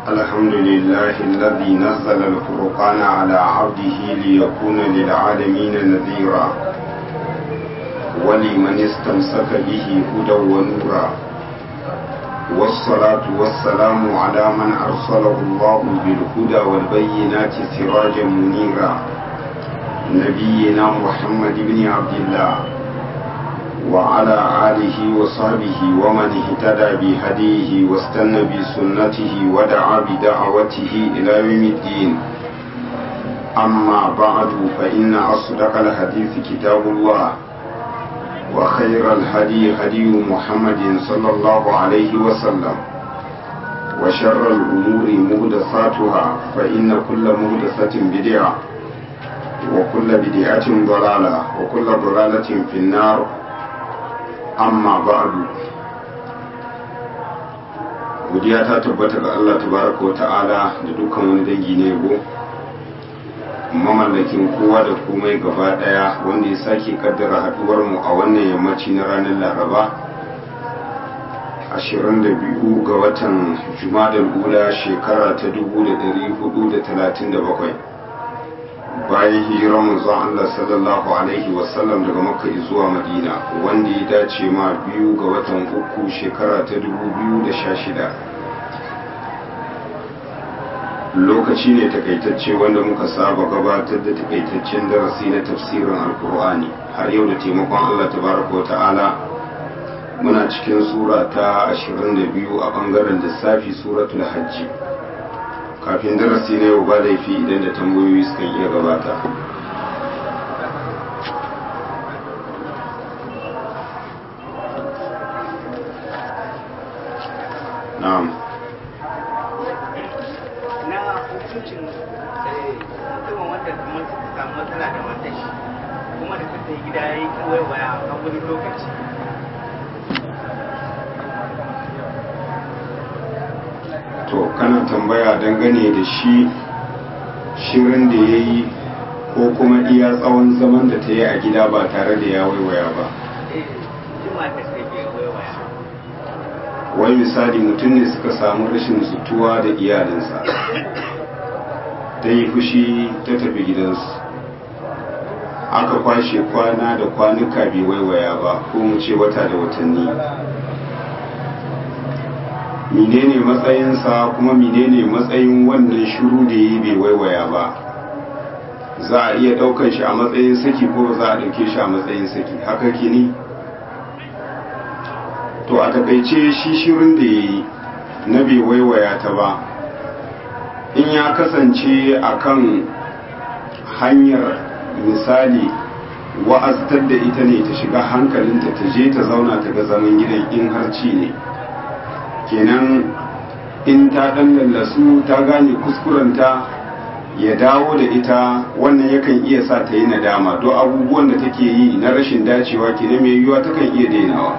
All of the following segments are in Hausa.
الحمد لله الذي نزل الفرقان على عبده ليكون للعالمين نذيرا ولمن استمسك به هدى ونورا والصلاة والسلام على من أرسله الله بالهدى والبينات سراجا منيرا نبينا محمد بن عبد الله وعلى آله وصحبه ومن اهتدى بهديه واستنى بسنته ودعا بدعوته إلى يوم الدين أما بعد فإن أصدق الحديث كتاب الله وخير الهدي هدي محمد صلى الله عليه وسلم وشر الأمور مهدساتها فإن كل مهدسة بدعة وكل بدعة ضلالة وكل ضلالة في النار amma ba'adu godiya ta tabbata ga Allah tabaraka wata'ala da dukkan wani dangi na yabo mamallakin kowa da komai gaba daya wanda ya sake kaddara haduwar mu a wannan yammaci na ranar laraba 22 ga watan jumadal ula shekara ta 1437 bayan hijirar manzon Allah sallallahu alaihi wasallam daga makka zuwa madina wanda ya dace ma biyu ga watan uku shekara ta 2016 lokaci ne takaitacce wanda muka saba gabatar da takaitaccen darasi na tafsirin alkur'ani har yau da taimakon Allah tabaraka wa ta'ala muna cikin sura ta 22 a bangaren lissafi suratul hajji kafin darasi na yau ba laifi idan da tambayoyi suka iya gabata na'am na hukuncin mutumin wanda kamar suka samu matsala da matan shi kuma da ta gida ya yi kawai waya a wani lokaci to kana tambaya dangane da shi shirin da ya yi ko kuma iya tsawon zaman da ta yi a gida ba tare da ya waiwaya ba eh jima ta sai ke waya wai misali mutum ne suka samu rashin zutuwa da iyalinsa ta yi fushi ta tafi gidansu aka kwashe kwana da kwanuka bai waiwaya ba ko mu ce wata da watanni menene matsayinsa kuma menene matsayin wannan shiru da yi bai waiwaya ba za a iya daukan shi a matsayin saki ko za a dauke shi a matsayin saki haka kini to a takaice shi shirin da ya yi na bai waiwaya ta ba in ya kasance akan hanyar misali wa'aztar da ita ne ta shiga hankalinta ta je ta zauna ta ga zaman gidan in harci ne kenan in ta dan lallasu ta gane kuskurenta ya dawo da ita wannan yakan iya sa ta yi nadama don abubuwan da take yi na rashin dacewa kenan mai yiwuwa takan iya dainawa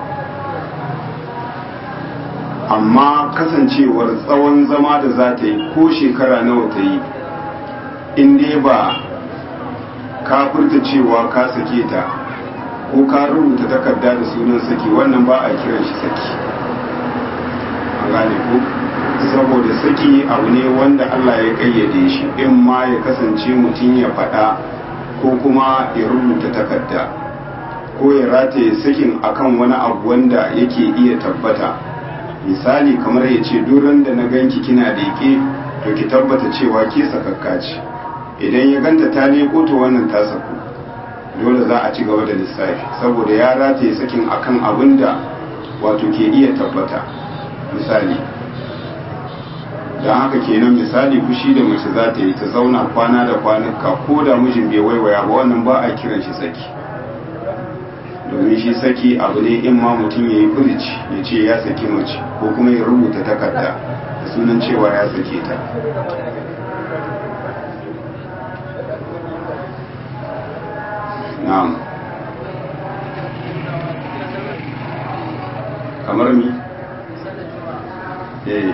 amma kasancewar tsawon zama da za ta yi ko shekara nawa ta yi in dai ba ka furta cewa ka sake ta ko ka rubuta takarda da sunan saki wannan ba a kiran shi saki an gane ko saboda saki abu ne wanda Allah ya kayyade shi in ma ya kasance mutum ya faɗa ko kuma ya rubuta takarda ko ya rataye sakin akan wani abu wanda yake iya tabbata misali kamar ya ce duran da na ganki kina da yake to ki tabbata cewa ke sakakka ce idan ya ganta ta leko to wannan ta saku dole za a ci gaba da lissafi saboda ya rataye sakin akan abin da wato ke iya tabbata misali don haka kenan misali fushi da mace za ta yi ta zauna kwana da kwanuka ko da mijin bai waiwaya ba wannan ba a kiran shi saki domin shi saki abu ne in ma mutum ya yi furici ya ce ya saki mace ko kuma ya rubuta takarda da sunan cewa ya sake ta na'am kamar mi eh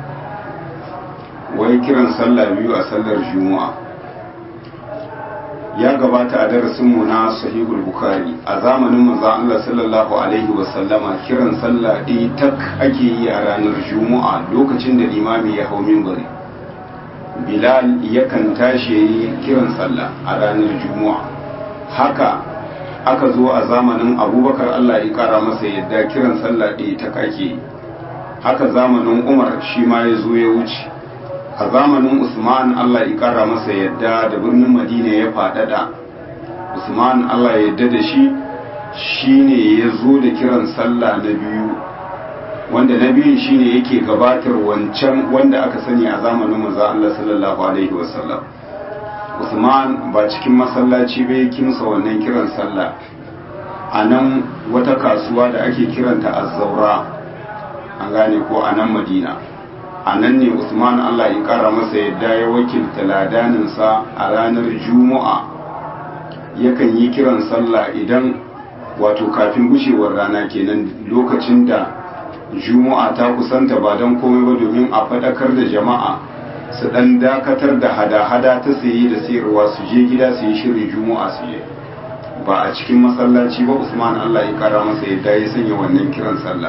wai kiran sallah biyu a sallar juma'a ya gabata a darasinmu na sahihul bukhari a zamanin manzon Allah sallallahu alaihi wasallama kiran sallah ɗaya tak ake yi a ranar juma'a lokacin da limami ya hau minbari bilal yakan tashi ya yi kiran sallah a ranar juma'a haka aka zo a zamanin abubakar Allah ya kara masa yadda kiran sallah ɗaya tak ake yi haka zamanin umar shi ma ya zo ya wuce a zamanin usman allah ya kara masa yadda da birnin madina ya faɗaɗa usman allah ya yadda da shi shine ya zo da kiran sallah na biyu wanda na biyun shine yake gabatar wancan wanda aka sani a zamanin maza allah sallallahu alaihi wasallam usman ba cikin masallaci bai kimsa wannan kiran sallah a nan wata kasuwa da ake kiranta azzaura an gane ko a nan madina a nan ne usman allah ya kara masa yadda ya wakilta ladaninsa a ranar juma'a yakan yi kiran sallah idan wato kafin gushewar rana kenan lokacin da juma'a ta kusanta ba don komai ba domin a faɗakar da jama'a su ɗan dakatar da hada-hada ta saye da sayarwa su je gida su yi shirin juma'a su je ba a cikin masallaci ba usman allah ya kara masa yadda ya sanya wannan kiran sallah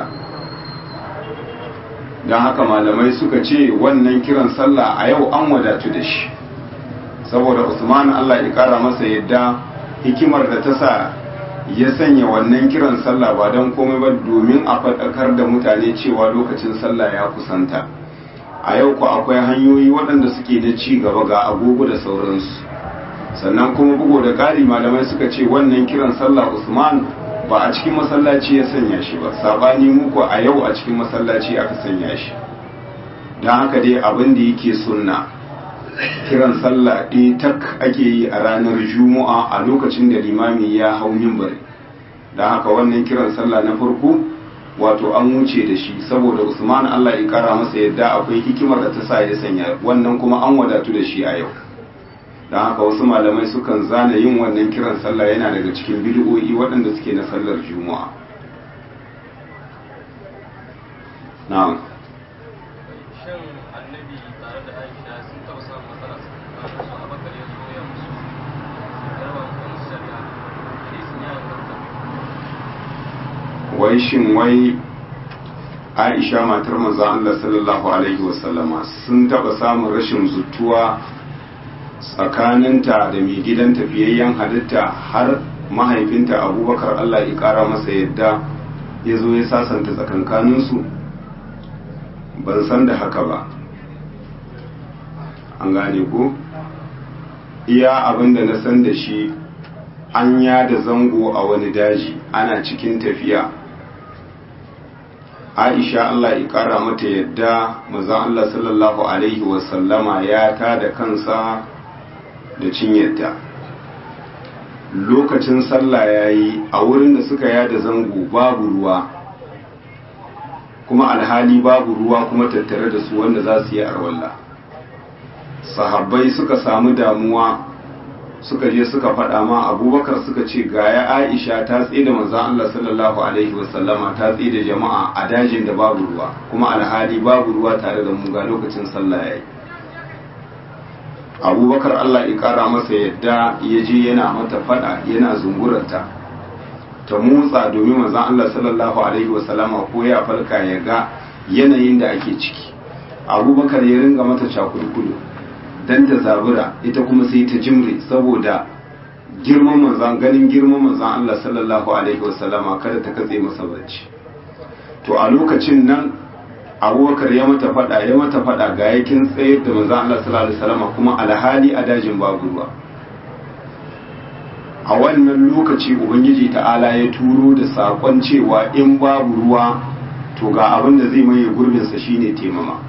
don haka malamai suka ce wannan kiran sallah a yau an wadatu da shi saboda usman allah ya kara masa yadda hikimar da ta sa ya sanya wannan kiran sallah ba don komai ba domin a faɗakar da mutane cewa lokacin sallah ya kusanta a yau ku akwai hanyoyi waɗanda suke na ci gaba ga agogo da sauransu sannan kuma bugu da ƙari malamai suka ce wannan kiran sallah usman ba a cikin masallaci ya sanya shi ba sabani muku a yau a cikin masallaci aka sanya shi don haka dai abin da yake sunna kiran sallah ɗaya tak ake yi a ranar juma'a a lokacin da limami ya hau mimbari don haka wannan kiran sallah na farko wato an wuce da shi saboda usman allah ya kara masa yadda akwai hikimar da ta sa ya sanya wannan kuma an wadatu da shi a yau don haka wasu malamai sukan zana yin wannan kiran sallah yana daga cikin bid'o'i waɗanda suke na sallar juma'a na'am shin annabi tare da aisha sun taɓa samun matsala tsakanin su abakar ya zo ya musu yarwa kan shari'a hadisin ya inganta wai shin wai aisha matar manzon Allah sallallahu alaihi wasallama sun taɓa samun rashin zutuwa tsakaninta da mai gidan tafiyayyen halitta har mahaifinta abubakar Allah ya ƙara masa yadda ya zo ya sasanta tsakankaninsu ban san da haka ba an gane ko iya abin da na san da shi an yada zango a wani daji ana cikin tafiya aisha Allah ya kara mata yadda mazan Allah sallallahu alaihi wasallama ya ta da kansa da cinyarta lokacin sallah ya yi a wurin da suka yada zango babu ruwa kuma alhali babu ruwa kuma tattare da su wanda za su yi arwalla sahabbai suka samu damuwa suka je suka faɗa ma abubakar suka ce ga ya aisha ta tsaye da manzan Allah sallallahu alaihi wasallama ta tsaye da jama'a a dajin da babu ruwa kuma alhali babu ruwa tare da mu ga lokacin sallah yayi abubakar Allah ya kara masa yadda ya je yana mata faɗa yana zungurarta ta motsa domin manzan Allah sallallahu alaihi wasallama ko ya falka ya ga yanayin da ake ciki abubakar ya ringa mata cakulkulu dan ta zabura ita kuma sai ta jimre saboda girman manzan ganin girman manzan Allah sallallahu alaihi wasallama kada ta katse masa bacci to a lokacin nan abubakar ya mata fada ya mata fada ga yakin tsayar da manzan Allah sallallahu alaihi wasallama kuma alhali a dajin babu ruwa a wannan lokaci ubangiji ta'ala ya turo da sakon cewa in babu ruwa to ga abin da zai maye gurbinsa shine temama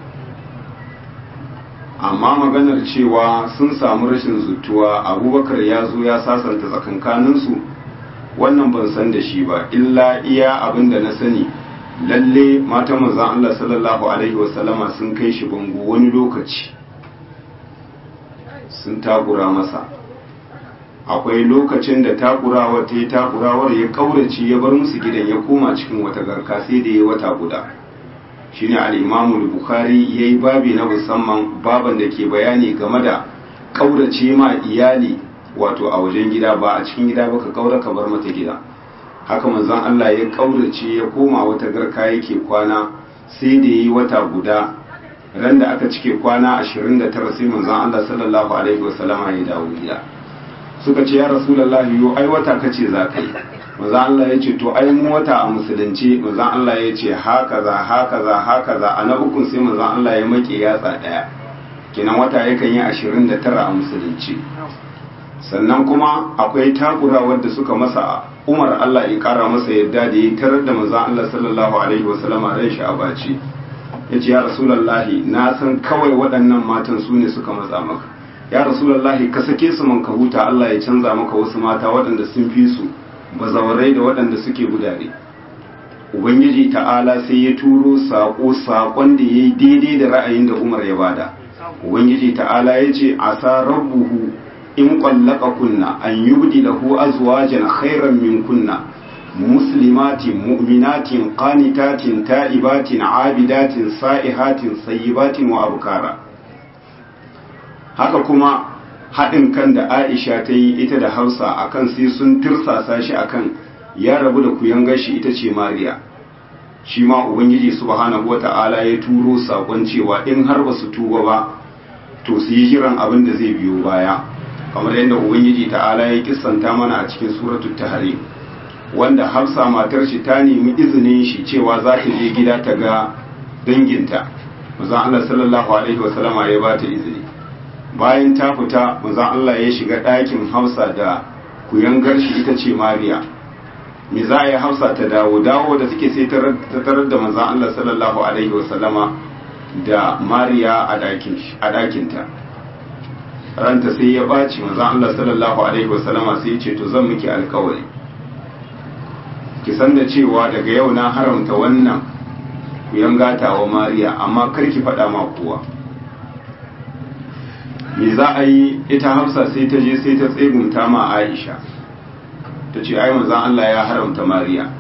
amma maganar cewa sun samu rashin zutuwa abubakar ya zo ya sasanta tsakankaninsu wannan ban san da shi ba illa iya abin da na sani lalle mata manzan Allah sallallahu alaihi wasallama sun kai shi bango wani lokaci sun takura masa akwai lokacin da takurawar ta yi takurawar ya kaurace ya bar musu gidan ya koma cikin wata garka sai da ya wata guda shine al-imamu bukhari yayi babi na musamman baban da ke bayani game da kaurace ma iyali wato a wajen gida ba a cikin gida ba ka kaura ka bar mata gida haka manzon Allah ya kaurace ya koma wata garka yake kwana sai da yi wata guda ran da aka cike kwana 29 sai manzon Allah sallallahu alaihi wasallama ya dawo gida suka ce ya rasulullahi yo ai wata kace za ka yi manzon Allah ya ce to ai mu wata a musulunci manzon Allah ya ce haka za haka za haka za a na ukun sai manzon Allah ya make yatsa daya kenan wata yakan yi 29 a musulunci sannan kuma akwai takura wadda suka masa umar Allah ya kara masa yadda da ya tarar da manzon Allah sallallahu alaihi wasallam ran shi a baci yace ya rasulullahi na san kawai waɗannan matan su ne suka matsa maka ya rasulullahi ka sake su man ka huta Allah ya canza maka wasu mata waɗanda sun fi su bazawarai da waɗanda suke gudare ubangiji ta'ala sai ya turo saƙo saƙon da ya yi daidai da ra'ayin da umar ya bada ubangiji ta'ala ya ce asa rabbuhu in ƙwallaka kunna an yubdi lahu azwajan khairan min kunna muslimatin mu'minatin qanitatin ta'ibatin abidatin sa'ihatin sayyibatin wa abkara haka kuma haɗin kan da Aisha ta yi ita da Hausa akan sai sun tirsasa shi akan ya rabu da kuyan gashi ita ce Mariya shi ma ubangiji subhanahu wata'ala ya turo sakon cewa in har ba su tuba ba to su yi jiran abin da zai biyo baya kamar yadda ubangiji ta'ala ya kissanta mana a cikin suratul tahrim wanda hafsa matar shi ta nemi izinin shi cewa za ta je gida ta ga danginta manzon Allah sallallahu alaihi wasallama ya ba ta izini bayan ta fita manzon Allah ya shiga ɗakin hafsa da kuyangar shi ita ce mariya me za a yi hafsa ta dawo dawo da suke sai ta tarar da manzon Allah sallallahu alaihi wasallama da mariya a ɗakinta ranta sai ya ɓaci manzon Allah sallallahu alaihi wasallama sai ya ce to zan miki alkawari ki san da cewa daga yau na haramta wannan ku yangata wa mariya amma kar ki faɗa ma kowa me za a yi ita hafsa sai ta je sai ta tsegunta ma aisha ta ce ai manzon Allah ya haramta mariya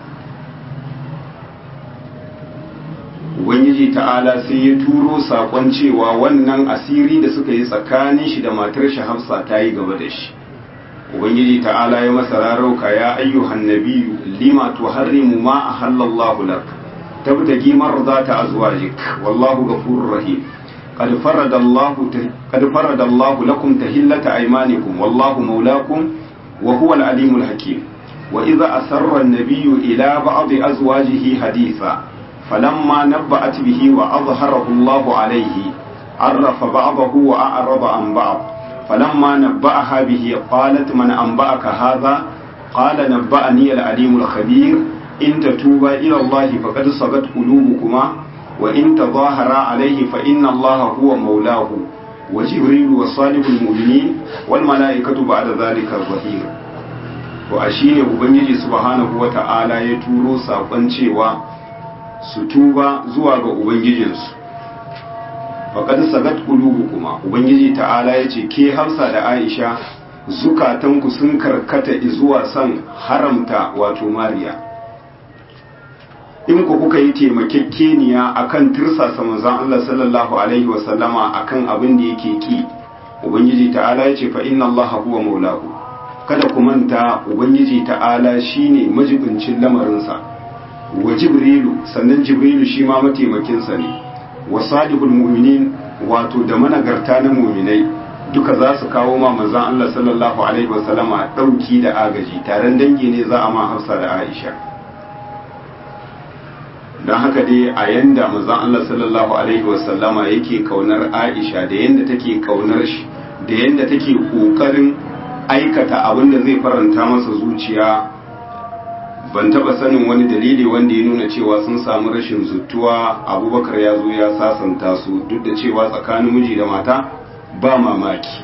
ubangiji ta'ala sai ya turo sakon cewa wannan asiri da suka yi tsakanin shi da matar shi hafsa ta yi gaba da shi ubangiji ta'ala ya masa rarauka ya ayyuhan nabiyyu lima tuharrimu ma ahallallahu lak tabtagi marzata azwajik wallahu ghafurur rahim قد فرض الله قد فرض الله لكم تهلة أيمانكم والله مولاكم وهو العليم الحكيم وإذا أسر النبي إلى بعض أزواجه حديثا فلما نبأت به وأظهره الله عليه عرف بعضه وأعرض عن بعض فلما نبأها به قالت من أنبأك هذا قال نبأني العليم الخبير إن تتوبا إلى الله فقد صغت قلوبكما وإن تظاهرا عليه فإن الله هو مولاه وجبريل وصالح المؤمنين والملائكة بعد ذلك الظهير وأشين أبنجي سبحانه وتعالى يتورو ساقن cewa su tuba zuwa ga ubangijinsu faƙad sagat kuma ubangiji ta'ala ya ce ke hamsa da aisha zukatanku sun karkata zuwa son haramta wato mariya in ku kuka yi taimakekeniya akan tirsasa manzon Allah sallallahu alaihi wasallama akan abin da yake ki ubangiji ta'ala ya ce fa inna Allah huwa maulahu kada ku manta ubangiji ta'ala shine majibincin lamarinsa wa jibrilu sannan jibrilu shi ma mataimakinsa ne wa salihul mu'minin wato da managarta na mu'minai duka za su kawo ma manzon Allah sallallahu alaihi wasallama dauki da agaji taron dangi ne za a ma Hafsa da Aisha don haka dai a yanda manzon Allah sallallahu alaihi wasallama yake kaunar Aisha da yanda take kaunar shi da yanda take kokarin aikata abin da zai faranta masa zuciya ban taba sanin wani dalili wanda ya nuna cewa sun samu rashin zuttuwa abubakar ya zo ya sasanta su duk da cewa tsakanin miji da mata ba mamaki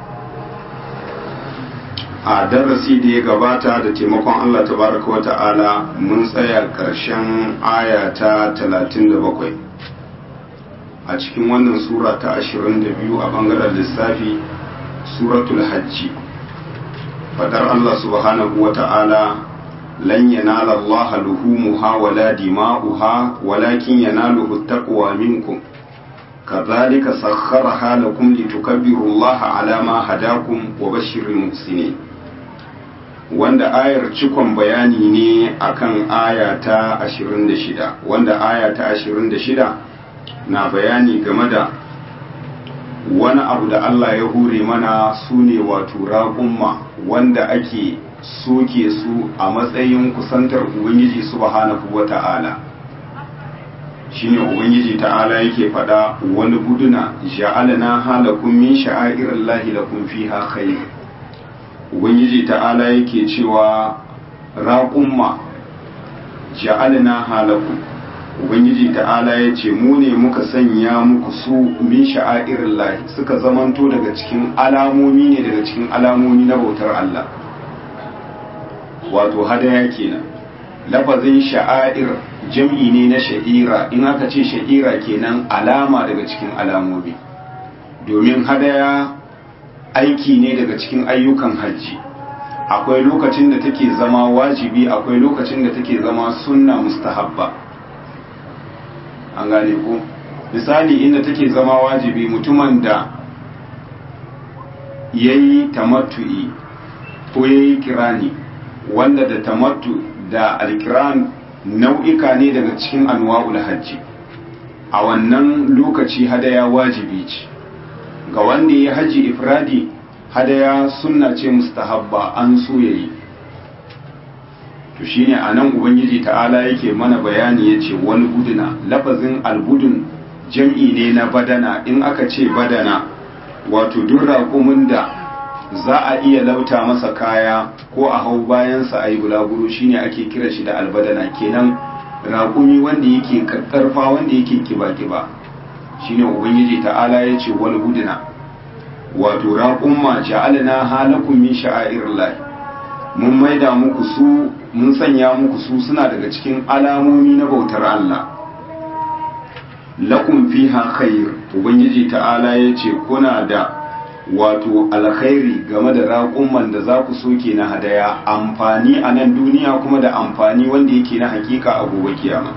a darasi da ya gabata da taimakon Allah tabaraka wata'ala mun tsaya ƙarshen aya ta 37 a cikin wannan sura ta 22 a bangaren lissafi suratul hajji fadar Allah subhanahu wata'ala lan yanala Allah luhumuha wala dima'uha walakin yanaluhu taqwa minkum kazalika sakharaha lakum litukabbirullaha ala ma hadakum wa bashiril muhsinin wanda ayar cikon bayani ne akan aya ta 26 wanda aya ta 26 na bayani game da wani abu da Allah ya hure mana su ne wato raƙumma wanda ake soke su a matsayin kusantar Ubangiji subhanahu wa ta'ala shi ne Ubangiji ta'ala yake faɗa wani guduna ja'alana halakun min sha'irin lahi lakum fiha khair Ubangiji ta'ala yake cewa raƙumma ja'alana halakun ubangiji ta'ala ya ce mu ne muka sanya muku su min sha'airin lahi suka zamanto daga cikin alamomi ne daga cikin alamomi na bautar Allah wato hadaya kenan lafazin sha'air jam'i ne na sha'ira in aka ce sha'ira kenan alama daga cikin alamomi domin hadaya aiki ne daga cikin ayyukan hajji akwai lokacin da take zama wajibi akwai lokacin da take zama sunna mustahabba an gane ko misali inda take zama wajibi mutumin da ya yi tamattu'i ko ya yi kirani wanda da tamattu da alkiran nau'ika ne daga cikin anwa'ul hajji a wannan lokaci hadaya wajibi ce ga wanda ya haji ifradi hadaya sunna ce mustahabba an so yayi to shine anan ubangiji ta'ala yake mana bayani yace wani guduna lafazin albudun jam'i ne na badana in aka ce badana wato duk raƙumin da za a iya lauta masa kaya ko a hau bayansa a yi bulaguro shine ake kira shi da albadana kenan raƙumi wanda yake ƙarƙarfa wanda yake kiba-kiba shine ubangiji ta'ala ya ce wani guduna wato raƙumma ja'alna halakum min sha'airillah mun maida muku su mun sanya muku su suna daga cikin alamomi na bautar Allah lakum fiha khair ubangiji ta'ala yace kuna da wato alkhairi game da raƙumman da za ku soke na hadaya amfani a nan duniya kuma da amfani wanda yake na hakika a gobe kiyama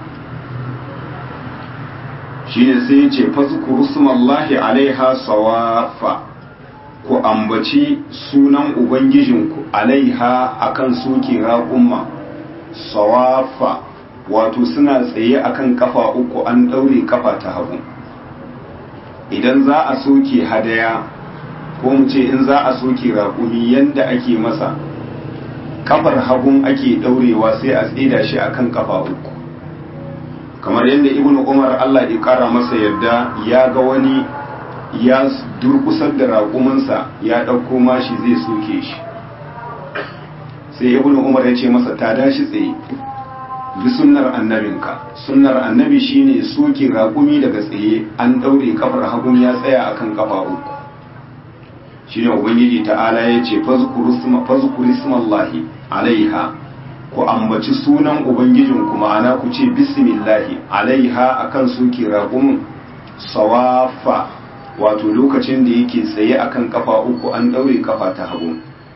shine sai yace fazkuru smallahi alaiha sawafa ku ambaci sunan ubangijinku alaiha akan soke raƙumma sawafa wato suna tsaye akan kafa uku an ɗaure kafa ta hagu idan za a soke hadaya ko mu ce in za a soke raƙumi yanda ake masa kafar hagun ake ɗaurewa sai a tsida shi akan kafa uku kamar yadda ibnu umar allah ya ƙara masa yadda ya ga wani ya durkusar da raƙuminsa ya ɗauko mashi zai soke shi sai ibnu umar ya ce masa ta dashi tsaye bi sunnar annabinka sunnar annabi shine soke raƙumi daga tsaye an ɗaure kafar hagun ya tsaya akan kafa uku shine ubangiji ta'ala ya ce fazkuru ismallahi alaiha ku ambaci sunan ubangijinku ma'ana ku ce bismillahi alaiha akan soke raƙumin sawafa wato lokacin da yake tsaye akan kafa uku an daure kafa ta hagu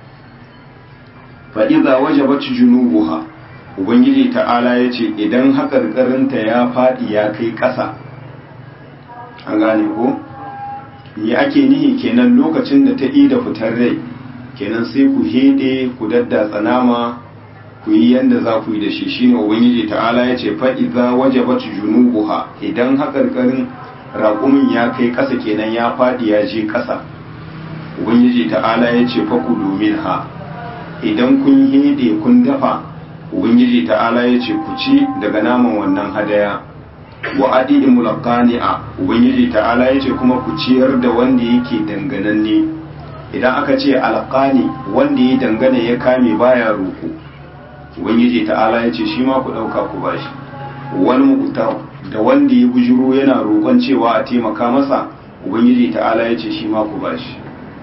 fa idza wajabat junubuha ubangiji ta'ala yace idan hakarkarinta ya fadi ya kai ƙasa an gane ko me ake nihi kenan lokacin da ta ida fitar rai kenan sai ku hede ku daddatsa nama ku yi yanda za ku yi da shi shine ubangiji ta'ala yace fa idza wajabat junubuha idan hakarkarin raƙumin ya kai ƙasa kenan ya faɗi ya je ƙasa ubangiji ta'ala ya ce faku domin ha idan kun hede kun dafa ubangiji ta'ala ya ce ku ci daga naman wannan hadaya wa adi mulaqani'a ubangiji ta'ala ya ce kuma ku ciyar da wanda yake dangananne idan aka ce alqani wanda ya dangana ya kame baya roko ubangiji ta'ala ya ce shi ma ku ɗauka ku bashi wani mukutar da wanda ya bujuro yana roƙon cewa a taimaka masa ubangiji ta'ala ya ce shi ma ku bashi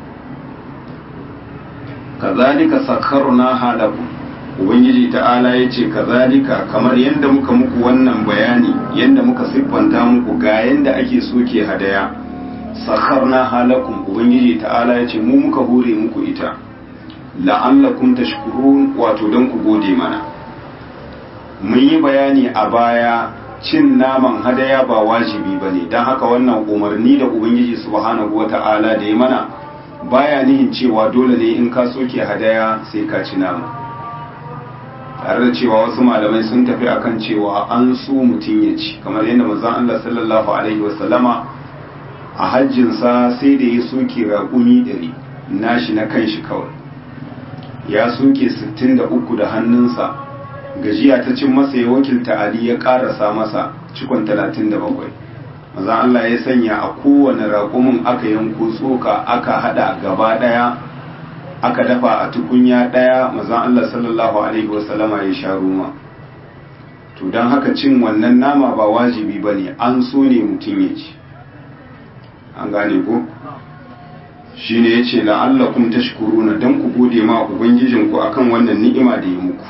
kazalika sakharna halakum ubangiji ta'ala ya ce kazalika kamar yadda muka muku wannan bayani yadda muka siffanta muku ga yadda ake soke hadaya sakharna halakum ubangiji ta'ala ya ce mu muka hore muku ita la'allakum tashkurun wato don ku gode mana mun yi bayani a baya cin naman hadaya ba wajibi ba ne don haka wannan umarni da ubangiji subhanahu wa ta'ala da ya mana baya nihin cewa dole ne in ka soke hadaya sai ka ci nama tare da cewa wasu malamai sun tafi akan cewa an so mutum ya ci kamar yadda manzon Allah sallallahu alaihi wasallama a hajjinsa sai da ya soke raƙumi ɗari nashi na kanshi kawai ya soke 63 da hannunsa gajiya ta cin masa ya wakilta Ali ya karasa masa cikon 37 maza Allah ya sanya a kowane raƙumin aka yanko tsoka aka hada gaba daya aka dafa a tukunya daya maza Allah sallallahu alaihi wasallama ya sha ruma to don haka cin wannan nama ba wajibi ba ne an so ne mutum ya ci an gane ko shi ne ya ce la'allakum tashkuruna don ku gode ma ubangijinku akan wannan ni'ima da ya muku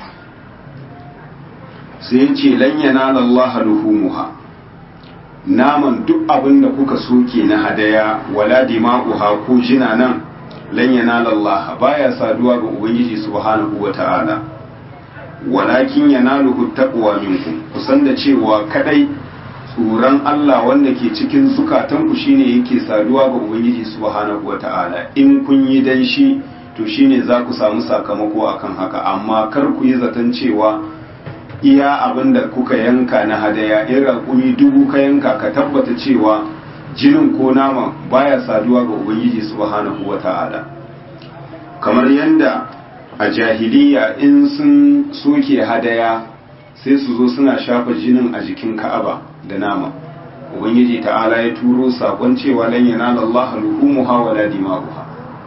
sai ya ce lan yanala Allah luhumuha naman duk abin da kuka soke na hadaya wala dima'uha ko jina nan lan yanala Allah baya saduwa ga ubangiji subhanahu wata'ala walakin yanaluhu taqwa minkum kusan da cewa kadai tsoron Allah wanda ke cikin zukatanku shine yake saduwa ga ubangiji subhanahu wata'ala in kun yi dan shi to shine za ku samu sakamako akan haka amma kar ku yi zaton cewa iya abin da kuka yanka na hadaya in raƙumi dubu ka yanka ka tabbata cewa jinin ko naman baya saduwa ga ubangiji subhanahu wata'ala kamar yadda a jahiliya in sun soke hadaya sai su zo suna shafa jinin a jikin ka'aba da nama ubangiji ta'ala ya turo sakon cewa lan yanala Allah luhumuha wala dima'uha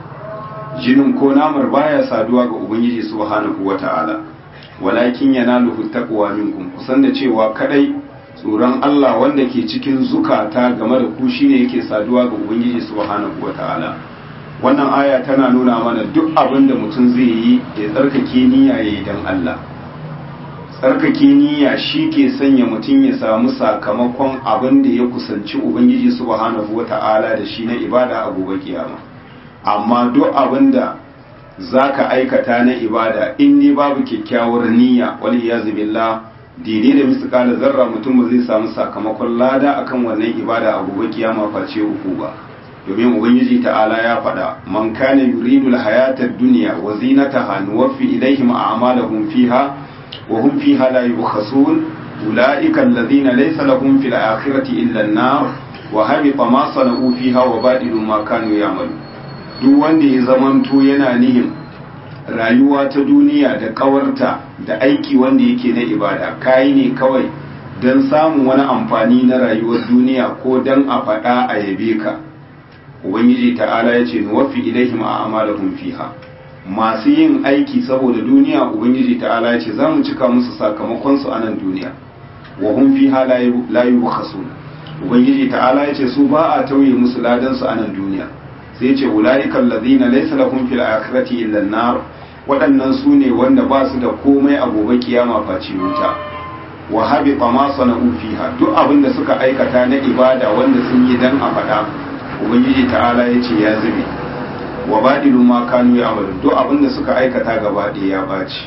jinin ko namar baya saduwa ga ubangiji subhanahu wata'ala walakin yanaluhu taqwa minkum kusan da cewa kadai tsoron Allah wanda ke cikin zukata game da ku shine yake saduwa ga ubangiji subhanahu wata'ala wannan aya tana nuna mana duk abin da mutum zai yi ya tsarkake niyya yayi dan Allah tsarkake niyya shi ke sanya mutum ya samu sakamakon abin da ya kusanci ubangiji subhanahu wata'ala da shi na ibada a gobe kiyama amma duk abin da za ka aikata na ibada in ne babu kyakkyawar niyya wani ya billah daidai da misali zarra mutum ba zai samu sakamakon lada akan wannan ibada a gobe kiyama face uku ba domin ubangiji ta'ala ya faɗa man kana yuridu al-hayata ad-dunya wa zinataha nuwaffi ilayhim a'malahum fiha wa hum fiha la yubkhasun ulaika alladhina laysa lahum fil akhirati illa an-nar wa habita ma sana'u fiha wa badilu ma kanu ya'malu duk wanda ya zamanto yana nihin rayuwa ta duniya da kawarta da aiki wanda yake na ibada kayi ne kawai don samun wani amfani na rayuwar duniya ko don a faɗa a yabe ka ubangiji ta'ala ya ce nuwafi ilaihim a amalahum fiha masu yin aiki saboda duniya ubangiji ta'ala ya ce za mu cika musu sakamakon su a nan duniya wa hum fiha la yubkhasun ubangiji ta'ala ya ce su ba a tauye musu ladan su a nan duniya sai ce ulaika allazina laysa lahum fil akhirati illa an-nar waɗannan su ne wanda ba su da komai a gobe kiyama face wuta wa habita ma sana'u fiha duk abin da suka aikata na ibada wanda sun yi dan a faɗa ubangiji ta'ala ya ce ya zube wa badilu ma kanu ya amalu duk abin da suka aikata gaba ɗaya ya ɓaci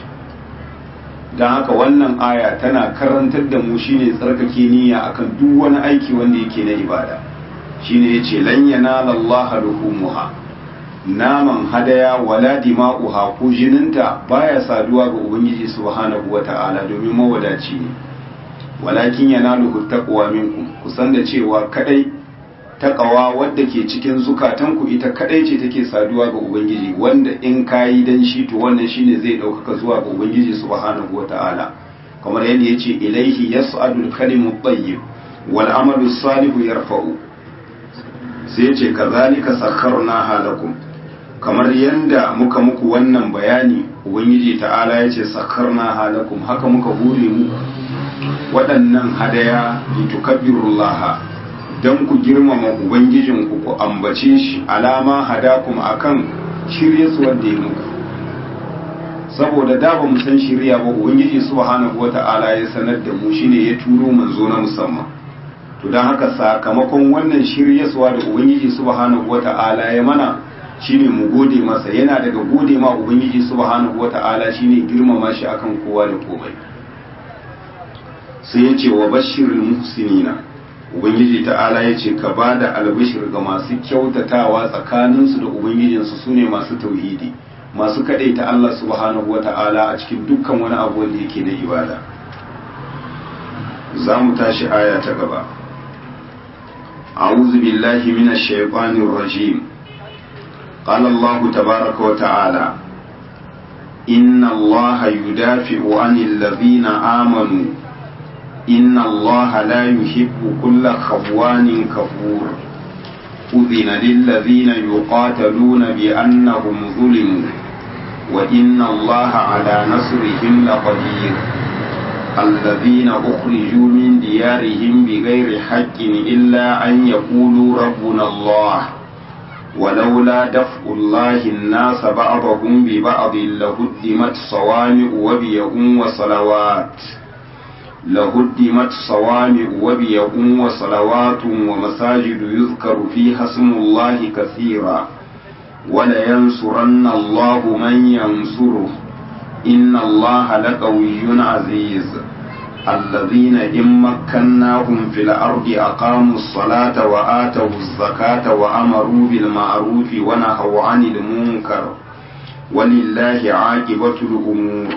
don haka wannan aya tana karantar da mu shine tsarkake niyya akan duk wani aiki wanda yake na ibada shine yace lan yanala Allah luhumuha naman hadaya wala dima'uha ko jininta baya saduwa ga ubangiji subhanahu wata'ala domin mawadaci ne walakin yanaluhu taqwa minkum kusan da cewa kadai taqwa wadda ke cikin zukatanku ita kadai ce take saduwa ga ubangiji wanda in kayi dan shi to wannan shine zai daukaka zuwa ga ubangiji subhanahu wata'ala kamar yadda yace ilaihi yas'adul kalimu tayyib wal amalu salihu yarfa'u sai ce kazalika sakharna halakum kamar yanda muka muku wannan bayani ubangiji ta'ala ya ce sakharna halakum haka muka hure mu waɗannan hadaya litukabbirullaha dan ku girmama ubangijinku ku ambace shi alama hadakum akan shirye su wanda ya muku saboda da ba mu san shirya ba ubangiji subhanahu wata'ala ya sanar da mu shine ya turo manzo na musamman to don haka sakamakon wannan shiryaswa da ubangiji subhanahu wata'ala ya mana shine mu gode masa yana daga gode ma ubangiji subhanahu wata'ala shine girmama shi akan kowa da komai sai ya ce wa bashirin muhsinina ubangiji ta'ala ya ce ka ba da albishir ga masu kyautatawa tsakaninsu da ubangijinsu su ne masu tauhidi masu kaɗaita Allah subhanahu wa ta'ala a cikin dukkan wani abu wanda yake na ibada za mu tashi aya ta gaba أعوذ بالله من الشيطان الرجيم قال الله تبارك وتعالى إن الله يدافع عن الذين آمنوا إن الله لا يحب كل خوان كفور أذن للذين يقاتلون بأنهم ظلموا وإن الله على نصرهم لقدير الذين أخرجوا من ديارهم بغير حق إلا أن يقولوا ربنا الله ولولا دفع الله الناس بعضهم ببعض لهدمت صوامع وبيع وصلوات لهدمت صوامع وبيع وصلوات ومساجد يذكر فيها اسم الله كثيرا ولينصرن الله من ينصره إن الله لقوي عزيز الذين إن مكناهم في الأرض أقاموا الصلاة وآتوا الزكاة وأمروا بالمعروف ونهوا عن المنكر ولله عاقبة الأمور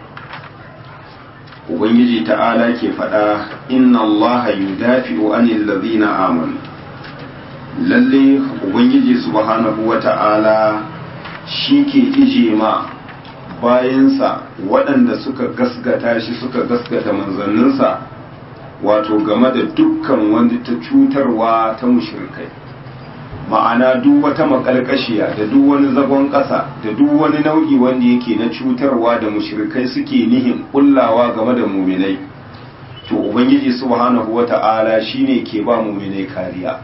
Ubangiji ta'ala ke faɗa inna Allah yudafi'u anil ladhina amanu lalle Ubangiji subhanahu wa ta'ala shi ke ije ma bayansa waɗanda suka gasgata shi suka gasgata manzanninsa wato game da dukkan wani ta cutarwa ta mushrikai ma'ana duk wata makalkashiya da duk wani zagon ƙasa da duk wani nau'i wanda yake na cutarwa da mushrikai suke nihin kullawa game da muminai to ubangiji subhanahu wata'ala shine ke ba muminai kariya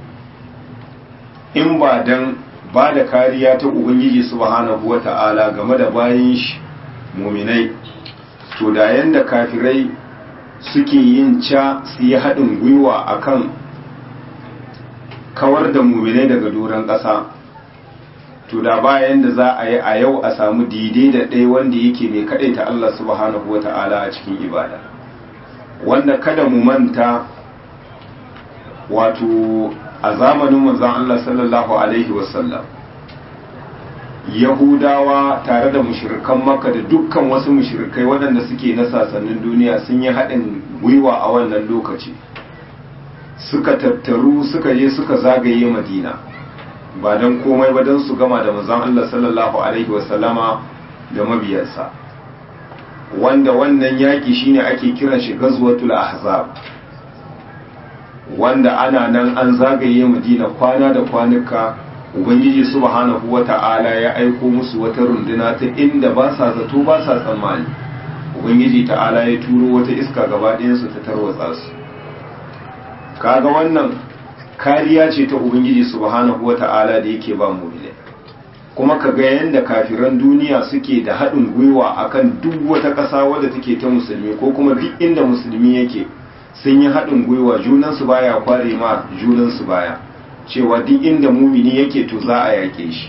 in ba dan ba da kariya ta ubangiji subhanahu wata'ala game da bayan shi muminai to da yanda kafirai suke yin ca su yi haɗin gwiwa akan kawar da muminai daga doron ƙasa to da bayan da za a yi a yau a samu daidai da ɗaya wanda yake mai kaɗaita Allah subhanahu wata'ala a cikin ibada wanda kada mu manta wato a zamanin manzon Allah sallallahu alaihi wasallam Yahudawa tare da mushirikan Makka da dukkan wasu mushirikai waɗanda suke na sasannin duniya sun yi haɗin gwiwa a wannan lokaci suka tattaru suka je suka zagaye Madina ba don komai ba don su gama da manzon Allah sallallahu alaihi wasallama da mabiyansa wanda wannan yaƙi shine ake kiran shi gazwatul ahzab wanda ana nan an zagaye madina kwana da kwanuka ubangiji subhanahu wata'ala ya aiko musu wata runduna ta inda ba sa zato ba sa tsammani ubangiji ta'ala ya turo wata iska gaba ɗayansu ta tarwatsa su kaga wannan kariya ce ta ubangiji subhanahu wata'ala da yake ba mu kuma ka ga yadda kafiran duniya suke da haɗin gwiwa akan duk wata ƙasa wadda take ta musulmi ko kuma duk inda musulmi yake sun yi haɗin gwiwa junansu baya kware ma junansu baya cewa duk inda mumini yake to za a yake shi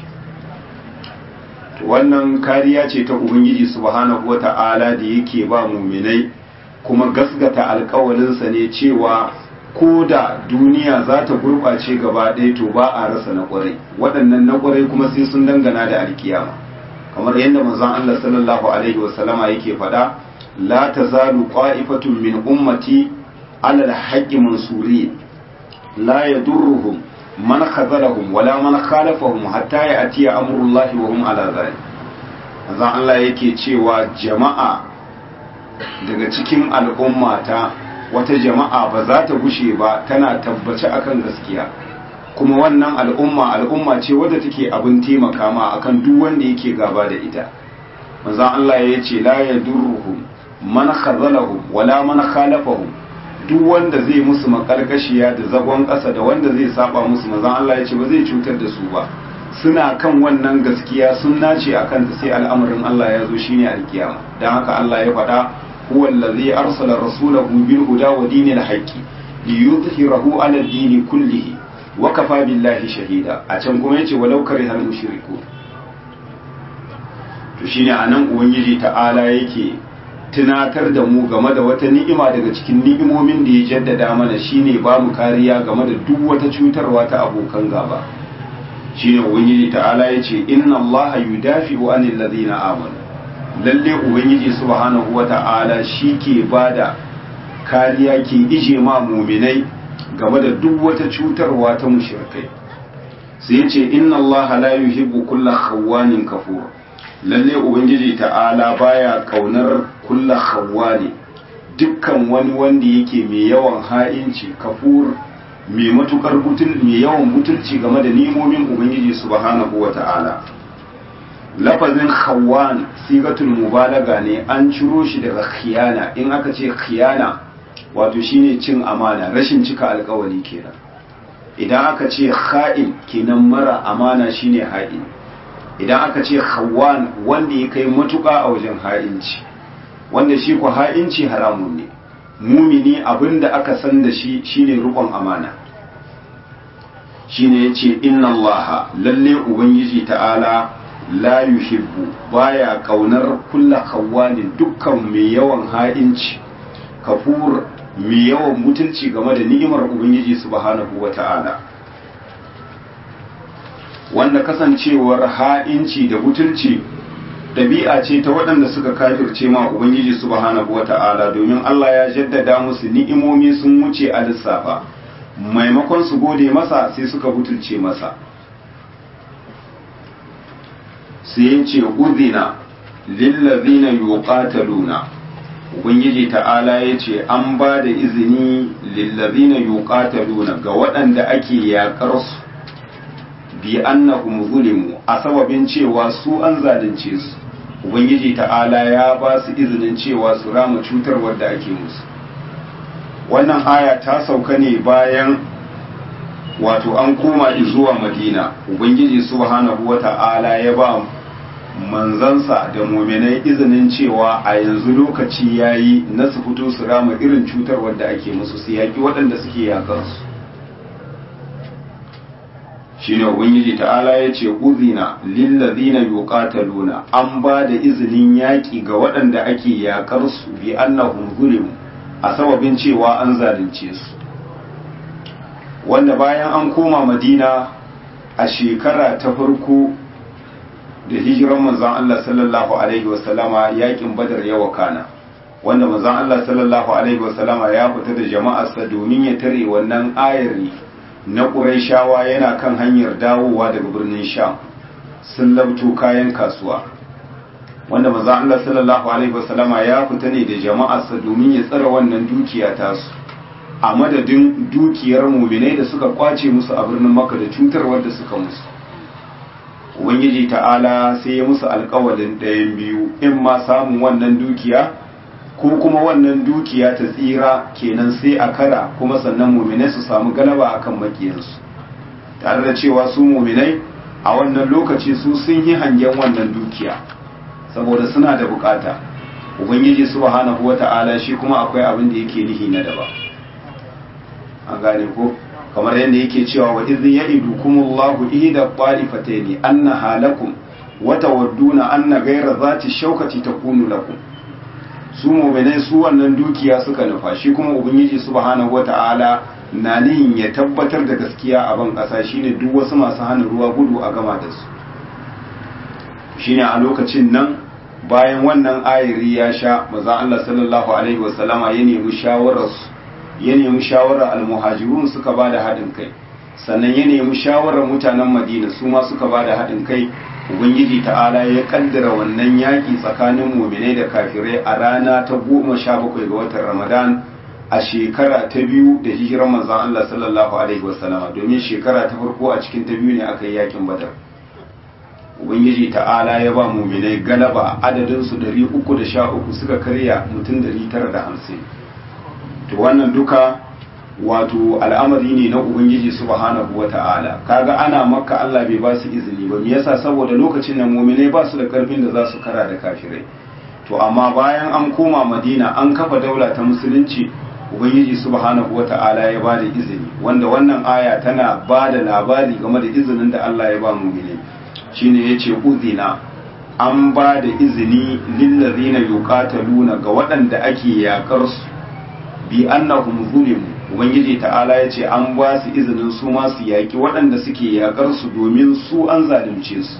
wannan kariya ce ta ubangiji subhanahu wata'ala da yake ba muminai kuma gasgata alkawalinsa ne cewa ko da duniya za ta gurɓace gaba ɗaya to ba a rasa na ƙwarai waɗannan na ƙwarai kuma sai sun dangana da alkiyama kamar yadda manzon Allah sallallahu alaihi wasallama yake faɗa la tazalu qa'ifatun min ummati على الحق منصورين لا يضرهم من خذلهم ولا من خالفهم حتى يأتي أمر الله وهم على ذلك azan Allah yake cewa jama'a daga cikin al'ummata wata jama'a ba za ta gushe ba tana tabbace akan gaskiya kuma wannan al'umma al'umma ce wadda take abin taimaka ma akan duk wanda yake gaba da ita manzon Allah ya ce la yadurruhum man khazalahum wala man khalafahum duk wanda zai musu makarkashiya da zagon ƙasa da wanda zai saba musu manzon Allah ya ce ba zai cutar da su ba suna kan wannan gaskiya sun nace akan ta sai al'amarin Allah ya zo shine alkiyama dan haka Allah ya faɗa huwa allazi arsala rasulahu bil huda wa dinil haqqi liyudhhirahu ala ad-din kullihi wa kafa billahi shahida a can kuma yace walau karihal mushriku to shine anan ubangiji ta'ala yake tunatar da mu game da wata ni'ima daga cikin ni'imomin da ya jaddada mana shine ba mu kariya game da duk wata cutarwa ta abokan gaba shine ubangiji ta'ala yace inna allaha yudafi'u anil ladina amanu lalle ubangiji subhanahu wata'ala ke bada kariya ke ije ma muminai game da duk wata cutarwa ta mushrikai sai yace inna allaha la yuhibbu kulla khawanin kafur lalle ubangiji ta'ala baya kaunar kulla khawani dukkan wani wanda yake mai yawan ha'inci kafur mai matukar butul mai yawan butulci game da nimomin ubangiji subhanahu wata'ala lafazin khawan sigatul mubalaga ne an ciro shi daga khiyana in aka ce khiyana wato shine cin amana rashin cika alkawari kenan idan aka ce kha'in kenan mara amana shine ha'in idan aka ce khawan wanda ya kai matuka a wajen ha'inci wanda shi ku ha'inci haramun ne mumini abinda aka san da shi shine rukun amana shine yace inna allaha lalle ubangiji ta'ala la yuhibbu baya kaunar kulla khawanin dukkan mai yawan ha'inci kafur mai yawan mutunci game da ni'imar ubangiji subhanahu wata'ala wanda kasancewar ha'inci da butulci ɗabi'a ce ta waɗanda suka kafirce ma ubangiji subhanahu wata'ala domin Allah ya jaddada musu ni'imomi sun wuce a lissafa maimakon su gode masa sai suka butulce masa sai ya ce uzina lillazina yuqataluna ubangiji ta'ala ya ce an ba da izini lillazina yuqataluna ga waɗanda ake yaƙar su bi annahum zulimu a sababin cewa su an zalunce su ubangiji ta'ala ya ba su izinin cewa su rama cutar wadda ake musu wannan aya ta sauka ne bayan wato an koma zuwa madina ubangiji subhanahu wata'ala ya ba manzansa da muminai izinin cewa a yanzu lokaci yayi na su fito su rama irin cutar wadda ake musu su yaki waɗanda suke yakar su shine ubangiji ta'ala ya ce uzina lillazina yuqataluna an ba da izinin yaƙi ga waɗanda ake yakar su bi annahum zulimu a sababin cewa an zalunce su wanda bayan an koma madina a shekara ta farko da hijiran manzon Allah sallallahu alaihi wasallama yakin badar ya wakana wanda manzon Allah sallallahu alaihi wasallama ya fita da jama'arsa domin ya tare wannan ayari na Qurayshawa yana kan hanyar dawowa daga birnin Sham sun labto kayan kasuwa wanda manzon Allah sallallahu alaihi wasallama ya fita ne da jama'arsa domin ya tsara wannan dukiya tasu a madadin dukiyar muminai da suka kwace musu a birnin Makka da cutarwar da suka musu ubangiji ta'ala sai ya musu alkawalin ɗayan biyu in ma samun wannan dukiya ko kuma wannan dukiya ta tsira kenan sai a kara kuma sannan muminai su samu galaba akan makiyansu tare da cewa su muminai a wannan lokaci su sun yi hangen wannan dukiya saboda suna da bukata ubangiji subhanahu wata'ala shi kuma akwai abin da yake nihi na daba an gane ko kamar yadda yake cewa wa idh ya'idukumullahu ihda qa'ifataini annaha lakum wa tawadduna anna ghayra zati shawkati takunu lakum su mu'minai su wannan dukiya suka nufa shi kuma ubangiji subhanahu wata'ala na nihin ya tabbatar da gaskiya a ban kasa shine duk wasu masu hana ruwa gudu a gama da su shine a lokacin nan bayan wannan ayiri ya sha maza Allah sallallahu alaihi wasallama ya nemi shawararsu ya nemi shawarar almuhajirun suka ba da haɗin kai sannan ya nemi shawarar mutanen madina su ma suka ba da haɗin kai ubangiji ta'ala ya kaddara wannan yaƙi tsakanin muminai da kafirai a rana ta goma sha bakwai ga watan ramadan a shekara ta biyu da hijirar manzon Allah sallallahu alaihi wasallama domin shekara ta farko a cikin ta biyu ne aka yi yaƙin badar ubangiji ta'ala ya ba muminai galaba adadin su 313 suka karya mutum 950 to wannan duka wato al'amari ne na ubangiji subhanahu wata'ala kaga ana makka Allah bai ba su izini ba me yasa saboda lokacin nan mu'minai ba su da karfin da za su kara da kafirai to amma bayan an koma madina an kafa daula ta musulunci ubangiji subhanahu wata'ala ya ba da izini wanda wannan aya tana ba da labari game da izinin da Allah ya ba mu'minai shine yace uzina an ba da izini lillazina yuqataluna ga waɗanda ake yakar su bi annahum zulimu ubangiji ta'ala ya ce an ba su izinin su ma su yaki waɗanda suke yakar su domin su an zalunce su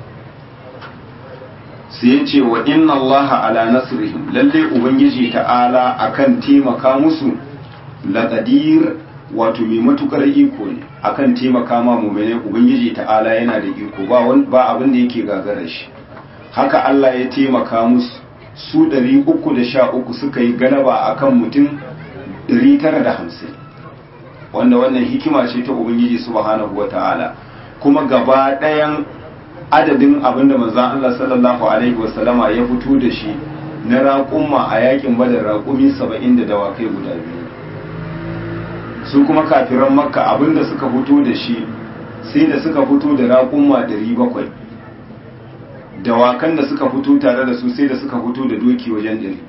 sai ya ce wa inna allaha ala nasrihim lalle ubangiji ta'ala akan taimaka musu laqadir wato mai matukar iko ne akan taimaka ma mu'mini ubangiji ta'ala yana da iko ba ba abin da yake gagara shi haka Allah ya taimaka musu su 313 suka yi galaba akan mutum 950 wanda wannan hikima ce ta ubangiji subhanahu wata'ala kuma gaba ɗayan adadin abinda manzan Allah sallallahu Alaihi wasallama ya fito da shi na raƙumma a yakin badar raƙumi saba'in da dawakai guda biyu su kuma kafiran makka abinda suka fito da shi sai da suka fito da raƙumma ɗari bakwai dawakan da suka fito tare da su sai da suka fito da doki wajen ɗari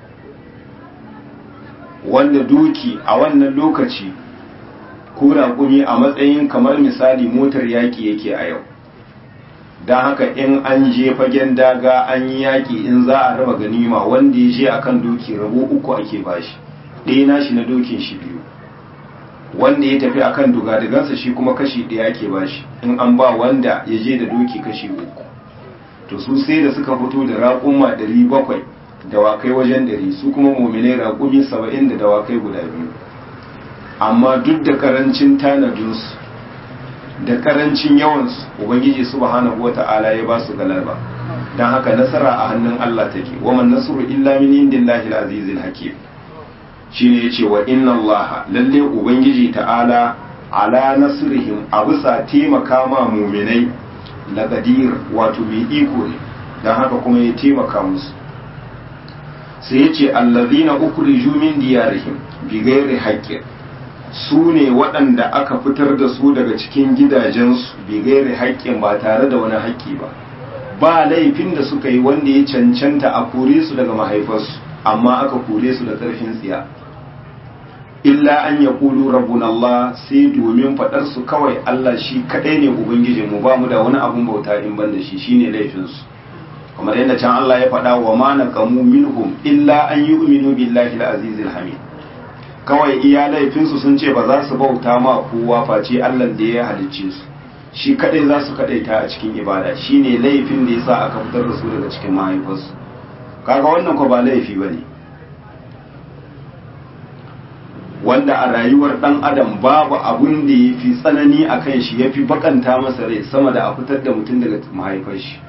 wanda doki a wannan lokaci ko raƙumi a matsayin kamar misali motar yaƙi yake a yau don haka in an je fagen daga an yi yaƙi in za a raba ganima wanda ya je akan doki rabo uku ake bashi ɗaya nashi na dokin shi biyu wanda ya tafi akan dugadigansa shi kuma kashi ɗaya ake bashi in an ba wanda ya je da doki kashi uku to su sai da suka fito da raƙuma ɗari bakwai dawakai wajen ɗari su kuma mominai raƙumi saba'in da dawakai guda biyu amma duk da karancin tanadinsu da karancin yawansu ubangiji subhanahu wata'ala ya ba su galaba don haka nasara a hannun Allah take wa man nasru illa min indillahi al-azizil hakim shine yace wa inna Allah lalle ubangiji ta'ala ala nasrihim a bisa taimaka ma mu'minai la qadir wato mai iko ne don haka kuma ya taimaka musu sai yace allazina ukhriju min diyarihim bighairi haqqin su ne waɗanda aka fitar da su daga cikin gidajensu bigairi haƙƙin ba tare da wani haƙƙi ba ba laifin da suka yi wanda ya cancanta a kore su daga mahaifarsu amma aka kore su da ƙarfin tsiya illa an ya ƙulu rabbun Allah sai domin faɗar su kawai Allah shi kaɗai ne ubangijinmu ba mu da wani abun bauta in ban da shi shine laifinsu kamar yadda can Allah ya faɗa wa ma naqamu minhum illa an yu'minu billahi al-azizil hamid kawai iya laifinsu sun ce ba za su bauta ma kowa face Allah da ya halicce su shi kadai za su kadaita a cikin ibada shine laifin da yasa aka fitar da su daga cikin mahaifarsu kaga wannan ko ba laifi bane wanda a rayuwar dan adam babu abun da yafi tsanani akan shi yafi bakanta masa rai sama da a fitar da mutum daga mahaifar shi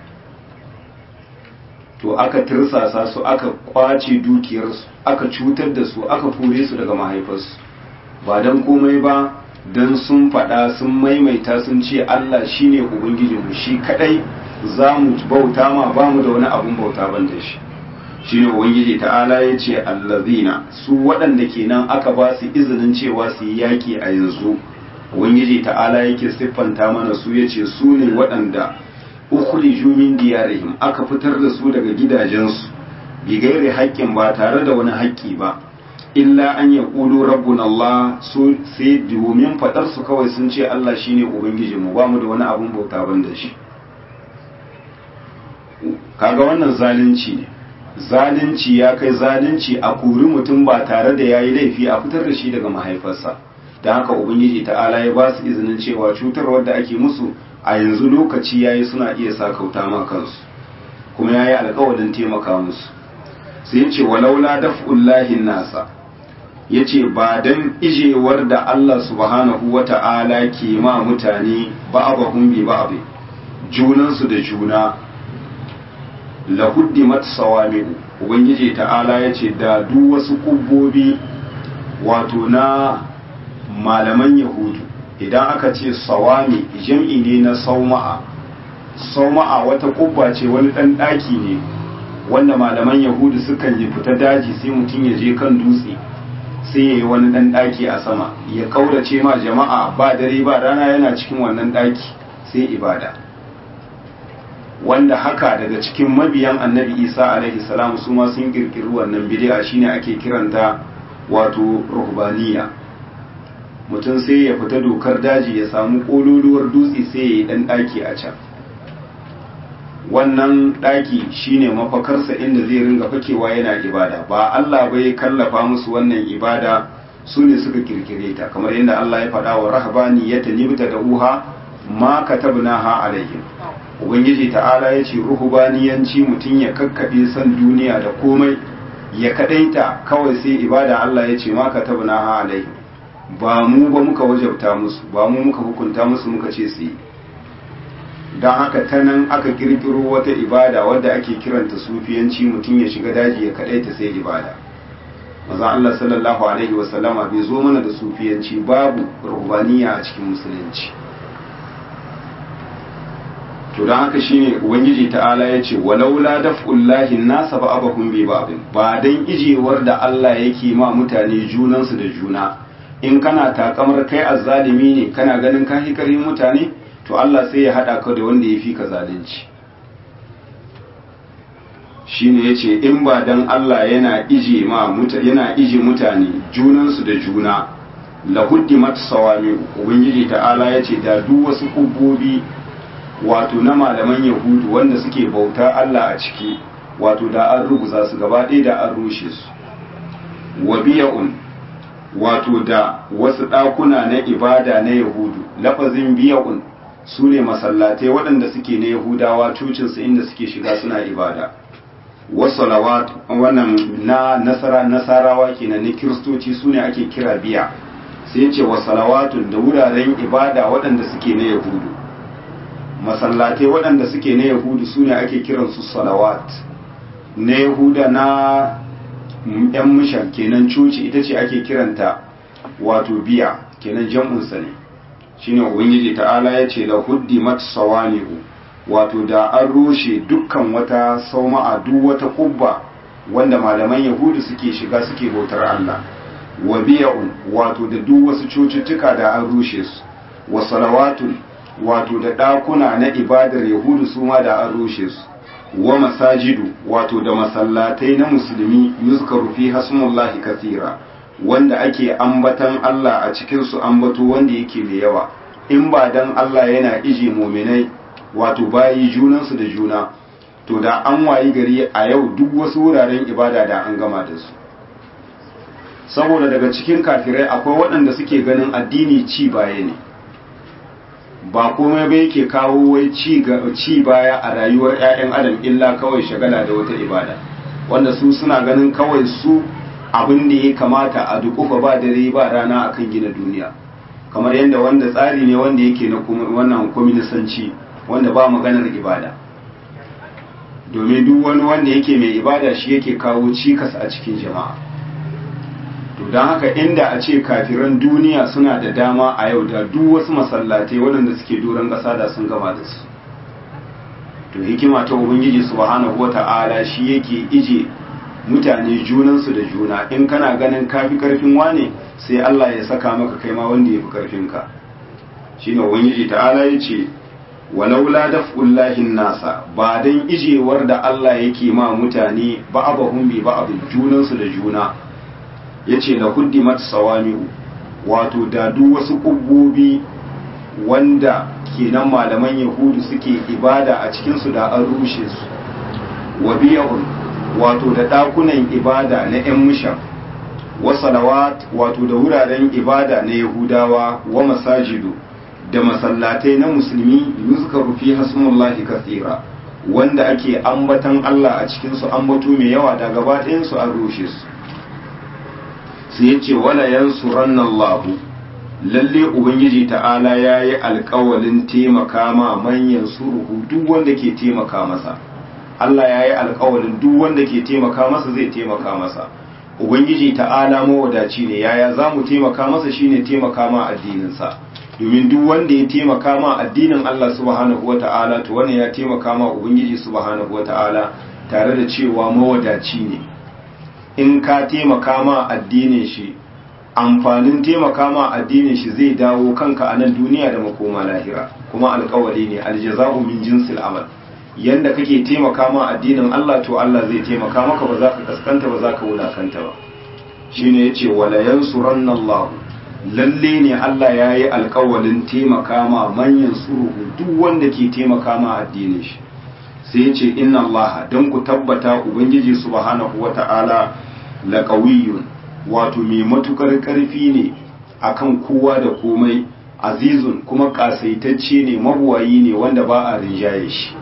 to aka tirsasa su aka kwace dukiyarsu aka cutar da su aka kore su daga mahaifarsu ba don komai ba don sun faɗa sun maimaita sun ce Allah shine ubangijinmu shi kadai za mu bauta ma ba mu da wani abun bauta ban da shi shine ubangiji ta'ala ya ce allazina su waɗanda kenan aka ba su izinin cewa su yi yaƙi a yanzu ubangiji ta'ala yake siffanta mana su ya ce su ne waɗanda ukhriju min diyarihim aka fitar da su daga gidajensu bi gairi haƙƙin ba tare da wani haƙƙi ba illa an ya ƙulu rabbun Allah su sai domin faɗar su kawai sun ce Allah shine ubangijinmu ba mu da wani abun bauta ban da shi kaga wannan zalunci ne zalunci ya kai zalunci a kuri mutum ba tare da yayi laifi a fitar da shi daga mahaifarsa don haka ubangiji ta'ala ya ba su izinin cewa cutarwar da ake musu a yanzu lokaci yayi suna iya sakauta ma kansu kuma yayi alƙawarin taimaka musu sai ce walaula daf'ullahi nasa yace ba dan ijewar da Allah subhanahu wata'ala ke ma mutane ba'abahum bi ba'd junan su da juna la huddimat sawami'u ubangiji ta'ala yace da duk wasu kubbobi wato na malaman yahudu idan aka ce sawami jam'i ne na sauma'a sauma'a wata kubba ce wani ɗan ɗaki ne wanda malaman yahudu sukan yi fita daji sai mutum ya je kan dutse sai ya yi wani ɗan ɗaki a sama ya ƙaurace ma jama'a ba dare ba rana yana cikin wannan ɗaki sai ibada wanda haka daga cikin mabiyan annabi isa alaihi salam su ma sun kirkiri wannan bid'a shine ake kiranta wato ruhbaniya mutum sai ya fita dokar daji ya samu kololuwar dutse sai ya yi dan daki a can wannan ɗaki shine mafakarsa inda zai ringa fakewa yana ibada ba Allah bai kallafa musu wannan ibada su ne suka kirkire ta kamar yadda Allah ya faɗa wa rahabani ya tanibta da uha ma katabnaha alaihim ubangiji ta'ala ya ce ruhubaniyanci mutum ya kakkaɓe san duniya da komai ya kadaita kawai sai ibada Allah ya ce ma katabnaha alaihim ba mu ba muka wajabta musu ba mu muka hukunta musu muka ce su yi don haka ta nan aka kirkiro wata ibada wadda ake kiranta sufiyanci mutum ya shiga daji ya kadaita sai ibada maza Allah sallallahu alaihi wasallama bai zo mana da sufiyanci babu rubaniya a cikin musulunci to don haka shine ubangiji ta'ala ya ce walaula daf'ullahi nasa ba abahum bi babin ba dan ijewar da Allah yake ma mutane junansu da juna in kana takamar kai azzalimi ne kana ganin ka hikarin mutane to Allah sai ya haɗa ka da wanda ya fi ka zalunci shi ne ya ce in ba don Allah yana ije ma yana ije mutane junansu da juna lahuddi mata sawami ubangiji ta'ala ya ce da duk wasu kubbobi wato na malaman yahudu wanda suke bauta Allah a ciki wato da an ruguza su gaba ɗaya da an rushe su wa biya'un wato da wasu ɗakuna na ibada na yahudu lafazin biya'un su ne masallatai waɗanda suke na yahudawa cucinsu inda suke shiga suna ibada wasalawat wannan na nasara nasarawa kenan na kiristoci su ne ake kira biya sai ce wasalawatun da wuraren ibada waɗanda suke na yahudu masallatai waɗanda suke na yahudu su ne ake kiransu salawat na yahuda na yan mishan kenan cuci ita ce ake kiranta wato biya kenan jam'unsa ne shine ubangiji ta'ala ya ce lahuddi mat sawani'u wato da an rushe dukkan wata sauma'a duk wata kubba wanda malaman yahudu suke shiga suke bautar Allah wa biya'un wato da duk wasu cututtuka da an rushe su wa salawatun wato da ɗakuna na ibadar yahudu su ma da an rushe su wa masajidu wato da masallatai na musulmi yuzkaru fi hasmullahi kathira wanda ake ambatan Allah a cikin su ambato wanda yake mai yawa in ba dan Allah yana ije muminai wato bayi junansu da juna to da an wayi gari a yau duk wasu wuraren ibada da an gama da su saboda daga cikin kafirai akwai waɗanda suke ganin addini ci baya ne ba komai ba yake kawo wai ci baya a rayuwar 'ya'yan adam illa kawai shagala da wata ibada wanda su suna ganin kawai su abin da ya kamata a dukufa ba dare ba rana akan gina duniya kamar yadda wanda tsari ne wanda yake na wannan kwaminisanci wanda ba maganar ibada domin duk wani wanda yake mai ibada shi yake kawo cikas a cikin jama'a to don haka inda a ce kafiran duniya suna da dama a yau da duk wasu masallatai waɗanda suke doron ƙasa da sun gama da su to hikima ta ubangiji subhanahu wata'ala shi yake ije mutane junansu da juna in kana ganin kafi karfin wane sai Allah ya saka maka kai ma wanda ya fi karfinka shine ubangiji ta'ala ya ce walaula daf'ullahi nasa ba dan ijewar da Allah yake ma mutane ba'abahum bi ba'abin junansu da juna yace la huddimat sawami'u wato da duk wasu kubbobi wanda kenan malaman yahudu suke ibada a cikin su da an rushe su wa biya'un wato da dakunan ibada na yan mushan wa salawat wato da wuraren ibada na yahudawa wa masajidu da masallatai na musulmi yuzkaru fi hasmullahi kathira wanda ake ambatan Allah a cikin su ambato mai yawa da gaba ɗayan su an rushe su sai yace wala yansuranna Allah lalle ubangiji ta'ala yayi alƙawalin taimaka ma manyan suruhu duk wanda ke taimaka masa Allah yayi alƙawalin duk wanda ke taimaka masa zai taimaka masa ubangiji ta'ala mawadaci ne yaya zamu taimaka masa shine taimaka ma addinin sa domin duk wanda ya taimaka ma addinin Allah subhanahu wa ta'ala to wannan ya taimaka ma Ubangiji subhanahu wa ta'ala tare da cewa mawadaci ne in ka taimaka ma addinin shi amfanin taimaka ma addinin shi zai dawo kanka a nan duniya da makoma lahira kuma alkawari ne aljaza'u min jinsil amal yanda kake taimaka ma addinin Allah to Allah zai taimaka maka ba za ka kaskanta ba za ka wulakanta ba shine yace wala yansuranna Allahu lalle ne Allah ya yi alkawalin taimaka ma manyan suruhu duk wanda ke taimaka ma addinin shi sai ya ce inna Allah don ku tabbata ubangiji subhanahu wata'ala laqawiyyun wato mai matukar karfi ne akan kowa da komai azizun kuma kasaitacce ne mabuwayi ne wanda ba a rinjaye shi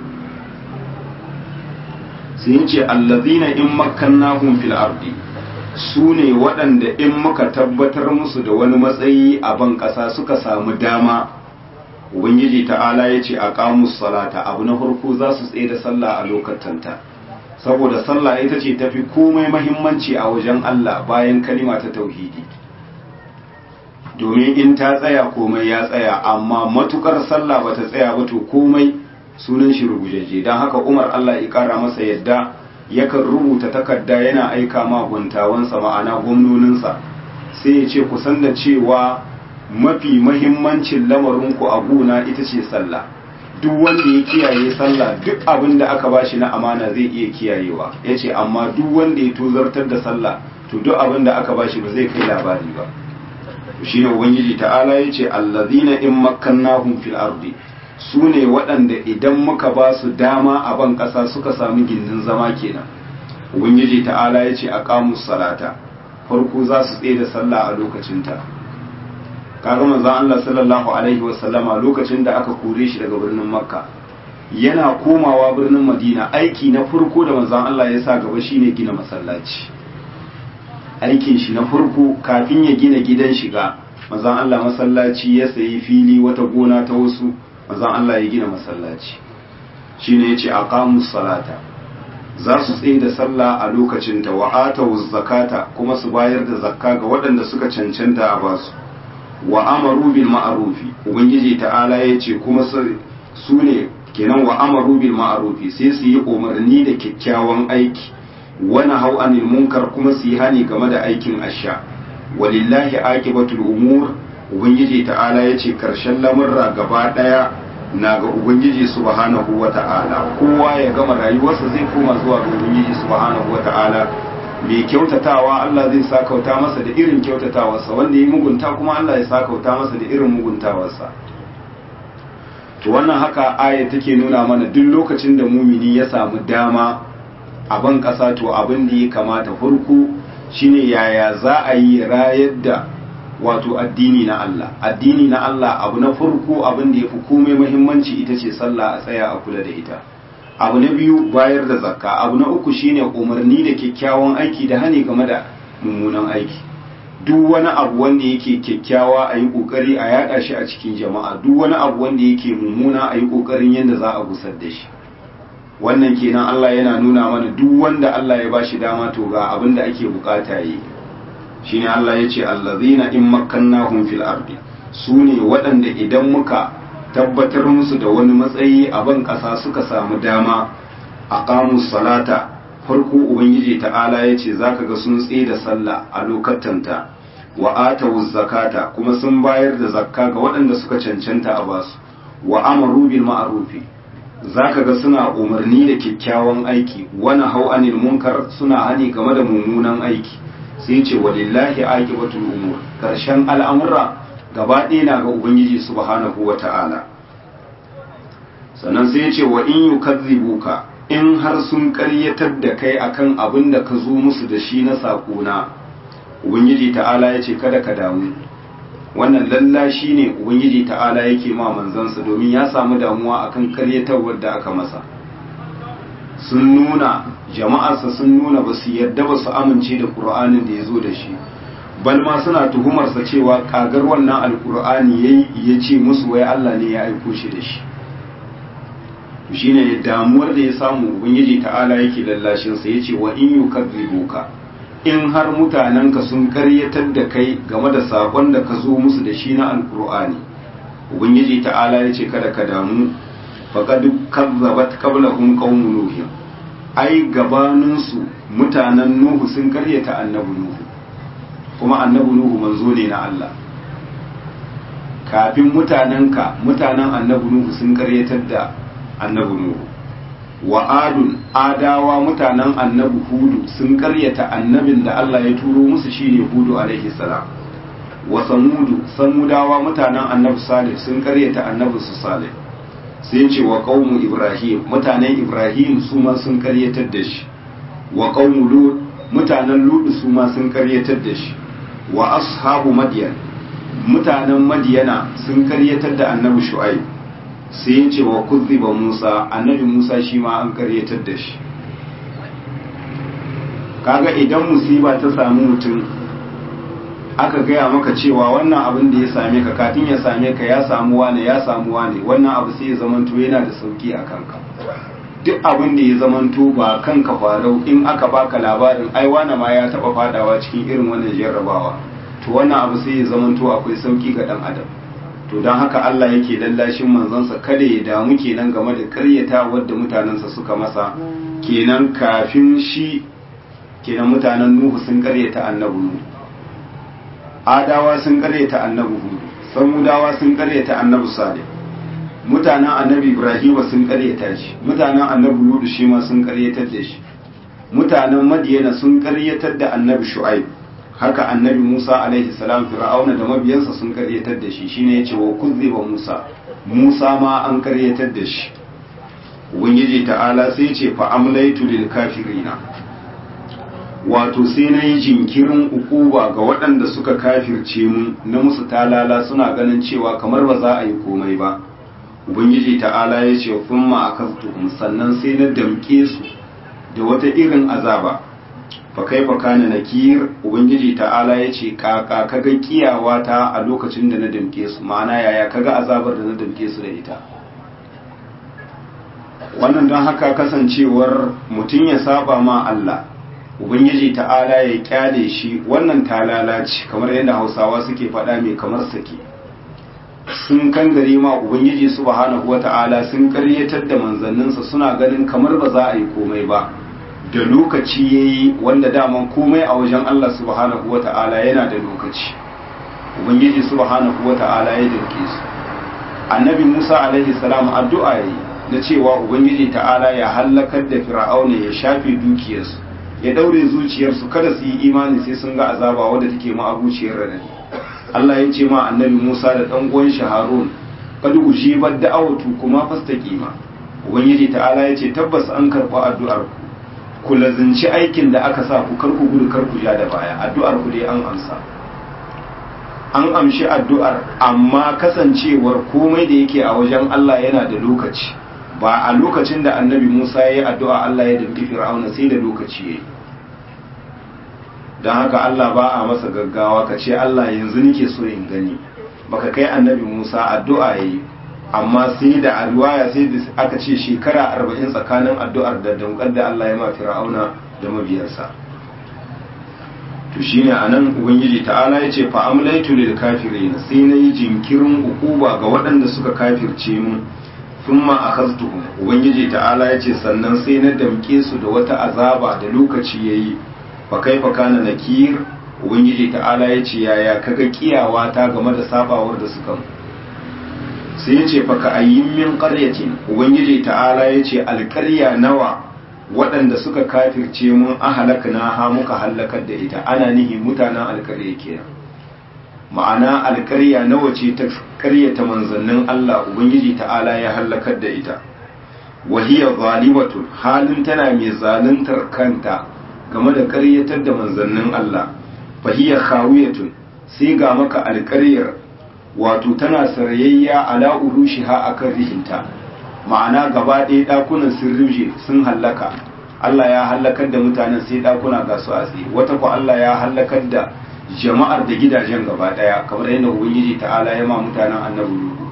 sai ya ce allazina in makkannahum fil ardi su ne waɗanda in muka tabbatar musu da wani matsayi a ban ƙasa suka samu dama ubangiji ta'ala ya ce a ƙamus salata abu na farko za su tsaye da sallah a lokatanta saboda sallah ita ce tafi komai mahimmanci a wajen Allah bayan kalima ta tauhidi domin in ta tsaya komai ya tsaya amma matukar sallah ba ta tsaya ba to komai sunan shi rugujeje don haka umar Allah ya ƙara masa yadda yakan rubuta takarda yana aika ma guntawansa ma'ana gwamnoninsa sai ya ce ku san da cewa mafi mahimmancin lamarinku a gona ita ce sallah duk wanda ya kiyaye sallah duk abin da aka bashi na amana zai iya kiyayewa ya ce amma duk wanda ya tozartar da sallah to duk abin da aka bashi ba zai kai labari ba shi ne ubangiji ta'ala ya ce allazina in makkannahum fil ardi su ne waɗanda idan muka ba su dama a ban ƙasa suka sami gindin zama kenan ubangiji ta'ala ya ce a ƙamus salata farko za su tsaye da sallah a lokacinta kaga manzon Allah sallallahu alaihi wasallama lokacin da aka kore shi daga birnin makka yana komawa birnin madina aiki na farko da manzon Allah ya sa gaba shine gina masallaci aikin shi na farko kafin ya gina gidan shiga manzon Allah masallaci ya sayi fili wata gona ta wasu manzon Allah ya gina masallaci shine yace aqamus salata za su tsaye da sallah a lokacin ta wa atawuz zakata kuma su bayar da zakka ga waɗanda suka cancanta a basu wa amaru bil ma'rufi ubangiji ta'ala yace kuma su ne kenan wa amaru bil ma'rufi sai su yi umarni da kyakkyawan aiki wani hau anil munkar kuma su yi hani game da aikin asha walillahi aqibatul umur ubangiji ta'ala yace karshen lamurra gaba daya na ga ubangiji subhanahu wata'ala kowa ya gama rayuwarsa zai koma zuwa ga ubangiji subhanahu wata'ala mai kyautatawa Allah zai sakauta masa da irin kyautatawarsa wanda ya mugunta kuma Allah ya sakauta masa da irin muguntawarsa to wannan haka aya take nuna mana duk lokacin da mumini ya samu dama a ban ƙasa to abin da ya kamata farko shine yaya za a yi rayar da wato addini na Allah addini na Allah abu na farko abin da ya fi komai muhimmanci ita ce sallah a tsaya a kula da ita abu na biyu bayar da zakka abu na uku shine umarni da kyakkyawan aiki da hani game da mummunan aiki duk wani abu wanda yake kyakkyawa a yi kokari a yada shi a cikin jama'a duk wani abu wanda yake mummuna a yi kokarin yadda za a gusar da shi wannan kenan Allah yana nuna mana duk wanda Allah ya bashi dama to ga abin da ake bukata yi shine Allah ya ce allazina in makkannahum fil ardi su ne waɗanda idan muka tabbatar musu da wani matsayi a ban ƙasa suka samu dama a ƙamus salata farko ubangiji ta'ala ya ce za ka ga sun tsaye da sallah a lokatanta wa atawu zakata kuma sun bayar da zakka ga waɗanda suka cancanta a basu wa amaru bil ma'rufi za ka ga suna umarni da kyakkyawan aiki wani hau anil munkar suna hani game da mummunan aiki sai ce walillahi aqibatul umur karshen al'amura gaba ɗaya na ga ubangiji subhanahu wa ta'ala sannan sai ce wa in yukazzibuka in har sun karyatar da kai akan abin da ka zo musu da shi na saƙona ubangiji ta'ala ya ce kada ka damu wannan lallashi ne ubangiji ta'ala yake ma manzansa domin ya samu damuwa akan karyatarwar da aka masa sun nuna jama'arsa sun nuna ba su yarda ba su amince da ƙur'anin da ya zo da shi bal ma suna tuhumarsa cewa kagar wannan alƙur'ani yayi ya ce musu wai Allah ne ya aiko shi da shi shine damuwar da ya samu ubangiji ta'ala yake lallashin sa yace wa in yukadzibuka in har mutanenka sun karyatar da kai game da sakon da ka zo musu da shi na alkur'ani ubangiji ta'ala yace kada ka damu faqad kazzabat qablahum qaumun nuh ai gabanin su mutanen nuhu sun karyata annabi nuhu kuma annabi nuhu manzo ne na Allah kafin mutanenka mutanen annabi nuhu sun karyatar da annabi Nuhu wa adun adawa mutanen annabi Hudu sun karyata annabin da Allah ya turo musu shine Hudu alaihi salam wa samudu samudawa mutanen annabi Salih sun karyata annabi su Salih sai ce wa qaumu ibrahim mutanen ibrahim su ma sun karyatar da shi wa qaumu lut mutanen lut su ma sun karyatar da shi wa ashabu madyan mutanen madiyana sun karyatar da annabi shu'aib sai ya ce wa kuzziba musa annabi musa shi ma an karyatar da shi kaga idan musiba ta sami mutum aka gaya maka cewa wannan abin da ya same ka kafin ya same ka ya samu wane ya samu wane wannan abu sai ya zamanto yana da sauki a kanka duk abin da ya zamanto ba kanka farau in aka baka labarin ai wane ma ya taba fadawa cikin irin wannan jarrabawa to wannan abu sai ya zamanto akwai sauki ga dan adam to don haka Allah yake lallashin manzansa kada ya damu kenan game da karyata wadda mutanensa suka masa kenan kafin shi kenan mutanen Nuhu sun karyata annabi Nuhu Adawa sun karyata annabi Hud Samudawa sun karyata annabi Salih mutanen annabi Ibrahim sun karyata shi mutanen annabi Lut shi ma sun karyatar da shi mutanen Madiyana sun karyatar da annabi Shu'aib haka annabi Musa alaihi salam fir'auna da mabiyansa sun karyatar da shi shine yace wa kuzziba Musa Musa ma an karyatar da shi ubangiji ta'ala sai ce fa amlaitu lil kafirina wato sai na yi jinkirin ukuba ga waɗanda suka kafirce mu na musu talala suna ganin cewa kamar ba za a yi komai ba ubangiji ta'ala ya ce thumma akaztuhum sannan sai na damke su da wata irin azaba fa kaifa kana nakir ubangiji ta'ala ya ce kaka kaga kiyawa ta a lokacin da na damke su ma'ana yaya kaga azabar da na damke su da ita wannan don haka kasancewar mutum ya saba ma Allah ubangiji ta'ala ya kyale shi wannan talala ce kamar yadda hausawa suke faɗa mai kamar sake sun kan gare ma ubangiji subhanahu wata'ala sun karyatar da manzanninsa suna ganin kamar ba za a yi komai ba da lokaci yayi wanda daman komai a wajen Allah subhanahu wata'ala yana da lokaci ubangiji subhanahu wata'ala ya dinke su annabi Musa alaihi salam addu'a yayi na cewa ubangiji ta'ala ya hallakar da fir'auna ya shafe dukiyarsu ya daure zuciyarsu kada su yi imani sai sun ga azaba wadda take ma'abuciyar radadi Allah ya ce ma annabi Musa da dan uwan shi Harun kad ujibat da'awatu kuma fastaqima ubangiji ta'ala ya ce tabbas an karba addu'ar ku ku lazinci aikin da aka sa ku karku gudu karku ja da baya addu'ar ku dai an amsa an amshi addu'ar amma kasancewar komai da yake a wajen Allah yana da lokaci ba a lokacin da annabi Musa ya yi addu'a Allah ya dambi fir'auna sai da lokaci ya yi don haka Allah ba a masa gaggawa ka ce Allah yanzu nike so in gani baka kai annabi Musa addu'a ya yi amma sai da alwaya sai da aka ce shekara arba'in tsakanin addu'ar da damkar da Allah ya ma fir'auna da mabiyarsa to shine anan ubangiji ta'ala ya ce fa amlaitu lil kafirin sai na yi jinkirin ukuba ga waɗanda suka kafirce mu thumma akhadtuhum ubangiji ta'ala yace sannan sai na damke su da wata azaba da lokaci yayi fa kaifa kana nakir ubangiji ta'ala yace yaya kaga kiyawa ta game da sabawar da suka sai yace fa ka ayyin min qaryatin ubangiji ta'ala yace alqarya nawa waɗanda suka kafirce mun ahalakna ha muka halakar da ita ana nihi mutanen alqarya kenan ma'ana alkarya nawa ce ta karyata manzannin Allah Ubangiji ta'ala ya hallakar da ita wahiya zalimatun halin tana mai zaluntar kanta game da karyatar da manzannin Allah fahiya khawiyatun sai ga maka alkaryar wato tana sarayayya ala urushiha akan rihinta ma'ana gaba ɗaya ɗakunan sun ruje sun hallaka Allah ya hallakar da mutanen sai ɗakuna ga su a tsaye wata ku Allah ya hallakar da jama'ar da gidajen gaba daya kamar yadda ubangiji ta'ala ya ma mutanen annabi nuhu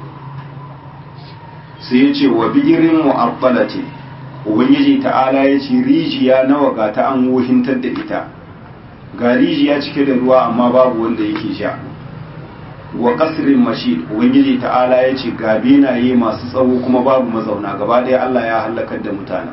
sai ya ce wa bigirin mu'abbalati ubangiji ta'ala ya ce rijiya nawa ga ta an wuhintar da ita ga rijiya cike da ruwa amma babu wanda yake sha wa kasrin mashid ubangiji ta'ala ya ce ga benaye masu tsawo kuma babu mazauna gaba daya Allah ya halakar da mutanen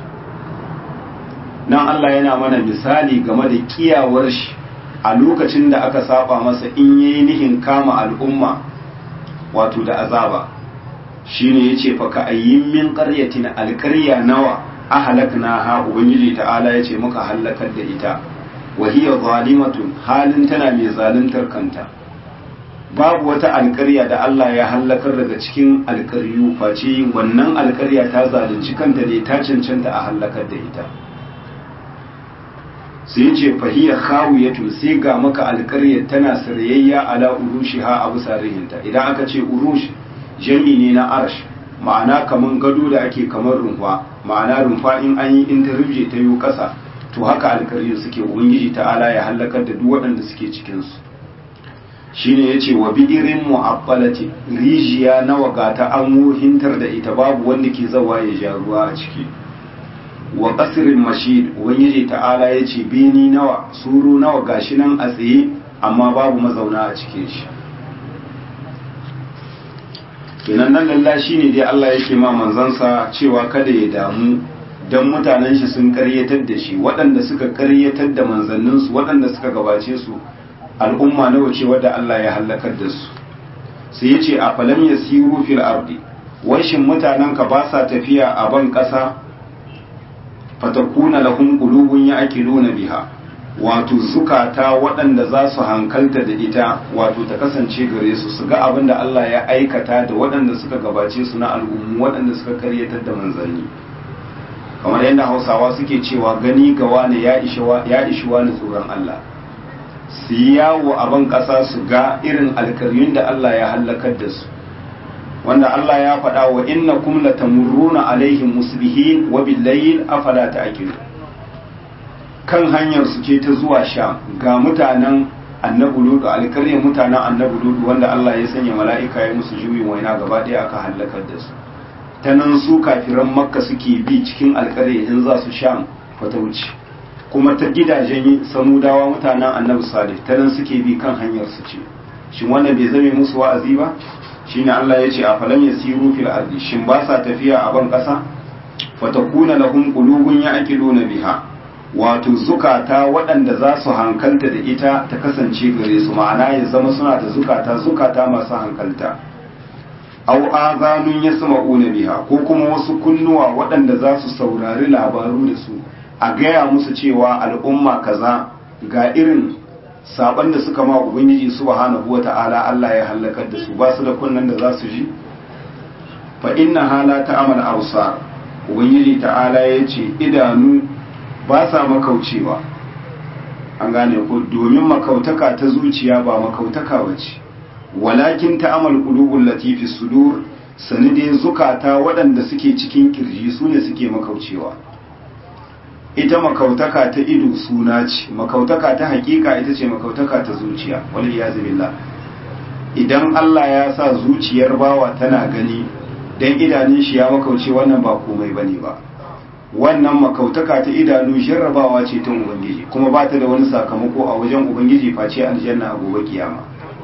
nan Allah yana mana misali game da kiyawar shi a lokacin da aka saba masa in yayi nihin kama al'umma wato da azaba shine yace fa ka ayyin min qaryatin alqarya nawa ahlakna ha ubangiji ta'ala yace muka halakar da ita wa hiya zalimatun halin tana mai zaluntar kanta babu wata alƙarya da Allah ya hallakar daga cikin alƙaryu face wannan alƙarya ta zalunci kanta ne ta cancanta a hallakar da ita sai ce fahiya khawiyatu sai ga maka alƙaryar tana sarayayya ala urushiha a bisa rihinta idan aka ce urush jami ne na arsh ma'ana kaman gado da ake kamar rumfa ma'ana rumfa in an yi in ta rubje ta yi ƙasa to haka alƙaryar suke ubangiji ta'ala ya hallakar da duk waɗanda suke cikin su shine yace wa bi'irin mu'abbalati rijiya nawa gata an wuhintar da ita babu wanda ke zawa ya ja ruwa a ciki wa qasrin mashid ubangiji ta'ala yace bini nawa suru nawa gashi nan a tsaye amma babu mazauna a cikin shi kenan nan lalla shine dai Allah yake ma manzansa cewa kada ya damu dan mutanen shi sun karyatar da shi waɗanda suka karyatar da manzanninsu waɗanda suka gabace su al'umma nawa ce wadda Allah ya hallakar da su sai ya ce a falam ya siru fil ardi washin mutanen ka ba sa tafiya a ban ƙasa fatakuna lahum qulubun ya'qiluna biha wato zukata waɗanda za su hankalta da ita wato ta kasance gare su su ga abin da Allah ya aikata da waɗanda suka gabace su na al'ummu waɗanda suka karyatar da manzanni kamar yadda hausawa suke cewa gani ga wani ya ishi wani tsoron Allah su yi yawo a ban ƙasa su ga irin alkaryun da Allah ya hallakar da su wanda Allah ya faɗa wa inna kum latamurruna alaihim musbihin wa billayl afala ta'qilu kan hanyar su ce ta zuwa sha ga mutanen annabi ludu alkaryar mutanen annabi ludu wanda Allah ya sanya mala'ika ya musu juyin waina gaba ɗaya aka hallakar da su ta nan su kafiran makka suke bi cikin alkaryar in za su sha fatauci kuma ta gidajen samudawa mutanen annabi salih ta nan suke bi kan hanyar su ce shin wannan bai zame musu wa'azi ba shine Allah ya ce a falam yasiru fil ardi shin ba sa tafiya a ban kasa fatakuna lahum qulubun ya'qiluna biha wato zukata waɗanda za su hankalta da ita ta kasance gare su ma'ana ya zama suna da zukata zukata masu hankalta aw azanun yasma'una biha ko kuma wasu kunnuwa waɗanda za su saurari labaru da su a gaya musu cewa al'umma kaza ga irin saban da suka ma ubangiji subhanahu wata'ala Allah ya halakar da su ba su da kunnan da za su ji fa inna hala ta'amal absar ubangiji ta'ala ya ce idanu ba sa makaucewa an gane ko domin makautaka ta zuciya ba makautaka bace walakin ta'amal qulubul latifi sudur sanide zukata waɗanda suke cikin kirji su ne suke makaucewa ita makautaka ta ido suna ce makautaka ta hakika ita ce makautaka ta zuciya wal iyazu billah idan Allah ya sa zuciyar bawa tana gani dan idanun shi ya makauce wannan ba komai bane ba wannan makautaka ta idanu jarrabawa ce ta ubangiji kuma ba ta da wani sakamako a wajen ubangiji face aljanna a gobe kiyama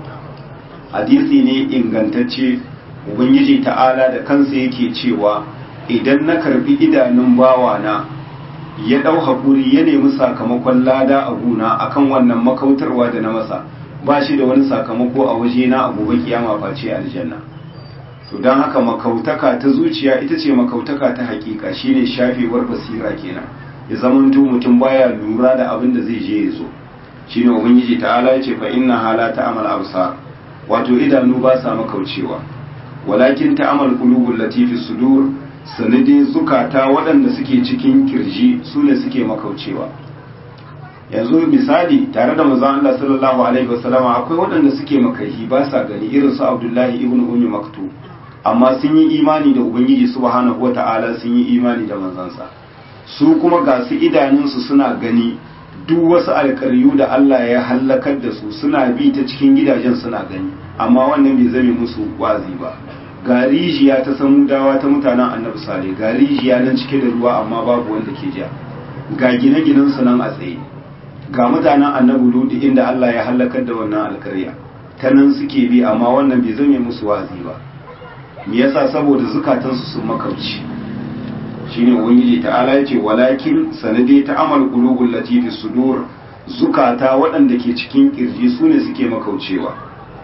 hadisi ne ingantacce ubangiji ta'ala da kansa yake cewa idan na karbi idanun bawa na ya ɗau haƙuri ya nemi sakamakon lada a guna akan wannan makautarwa da na masa ba shi da wani sakamako a waje na a gobe kiyama face aljanna to don haka makautaka ta zuciya ita ce makautaka ta hakika shine shafewar basira kenan ya zamanto mutum baya lura da abin da zai je ya zo shine ubangiji ta'ala ya ce fa inna hala ta'amal absar wato idanu ba sa makaucewa walakin ta'amal qulubul latifi sudur sanadi zukata waɗanda suke cikin kirji su ne suke makaucewa yanzu misali tare da manzon Allah sallallahu alaihi wasallama akwai waɗanda suke makahi ba sa gani irin su Abdullahi ibn Ummi Maktum amma sun yi imani da Ubangiji subhanahu wata'ala sun yi imani da manzansa su kuma ga su idanunsu suna gani duk wasu alƙaryu da Allah ya hallakar da su suna bi ta cikin gidajen suna gani amma wannan bai zame musu wazi ba ga rijiya ta samudawa ta mutanen annabi sale ga rijiya nan cike da ruwa amma babu wanda ke ja ga gine-ginen su nan a tsaye ga mutanen annabi ludi inda Allah ya halakar da wannan alkarya ta nan suke bi amma wannan bai zame musu wazi ba me yasa saboda zukatansu sun makauci shine ubangiji ta'ala yace walakin sanade ta amal qulubul latifi sudur zukata waɗanda ke cikin kirji sune suke makaucewa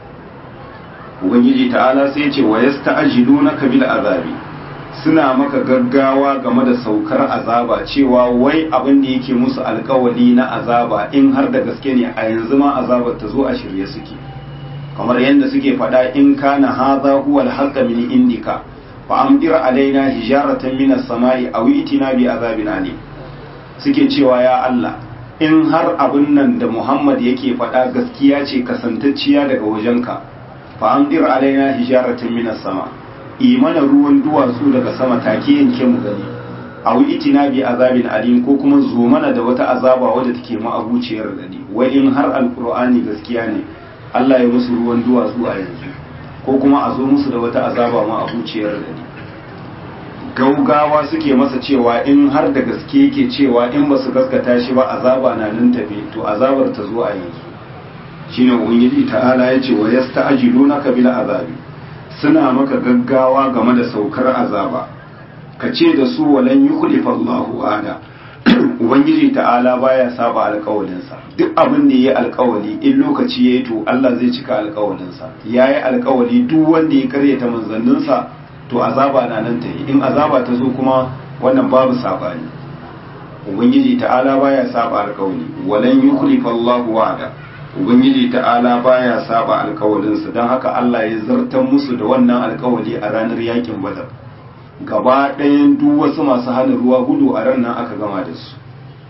ubangiji ta'ala sai ce wa yasta'jilunaka bil azabi suna maka gaggawa game da saukar azaba cewa wai abin da yake musu alkawali na azaba in har da gaske ne a yanzu ma azabar ta zo a shirye suke kamar yadda suke faɗa in kana hadha huwa al-haqqa min indika fa amdir alaina hijaratan min as-sama'i aw itina bi azabin alim suke cewa ya Allah in har abin nan da Muhammad yake faɗa gaskiya ce kasantacciya daga wajenka fa amdir alaina hijaratan min as-sama imana ruwan duwatsu daga sama take yanke mu gani aw itina bi azabin alim ko kuma zo mana da wata azaba wadda take ma'abuciyar gani wai in har alqur'ani gaskiya ne Allah ya musu ruwan duwatsu a yanzu ko kuma a zo musu da wata azaba ma'abuciyar gani gaugawa suke masa cewa in har da gaske yake cewa in ba su gaskata shi ba azaba na nan tafe to azabar ta zo a yanzu shine ubangiji ta'ala ya ce wa yasta'jilunaka bil azabi suna maka gaggawa game da saukar azaba ka ce da su walan yukhlifa Allahu ada ubangiji ta'ala baya saba alƙawalinsa duk abin da yayi alƙawali in lokaci yayi to Allah zai cika alƙawalinsa yayi alƙawali duk wanda ya karyata manzanninsa to azaba na nan ta yi in azaba ta zo kuma wannan babu sabani ubangiji ta'ala baya saba alƙawali walan yukhlifa Allahu wa'ada ubangiji ta'ala baya saba alƙawalinsa don haka Allah ya zartar musu da wannan alƙawali a ranar yakin badar gaba ɗayan duk wasu masu hana ruwa gudu a ran nan aka gama da su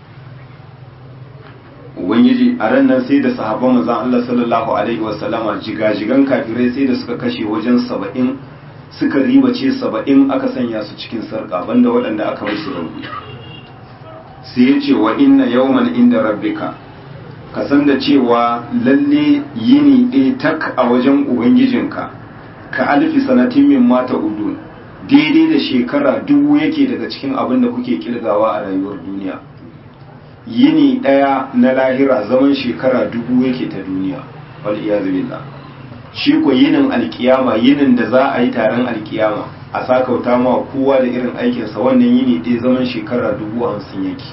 ubangiji a ran nan sai da sahabban manzon Allah sallallahu alaihi wasallama jigajigan kafirai sai da suka kashe wajen saba'in suka ribace saba'in aka sanya su cikin sarƙa banda waɗanda aka musu rauni sai ya ce wa inna yawman inda rabbika ka san da cewa lalle yini ɗaya tak a wajen ubangijinka ka alfi sanatin min mata udun daidai da shekara dubu yake daga cikin abin da kuke kirgawa a rayuwar duniya yini ɗaya na lahira zaman shekara dubu yake ta duniya wal iyazu billah shi ko yinin alkiyama yinin da za a yi taron alkiyama a sakauta ma kowa da irin aikinsa wannan yini ɗaya zaman shekara dubu hamsin yake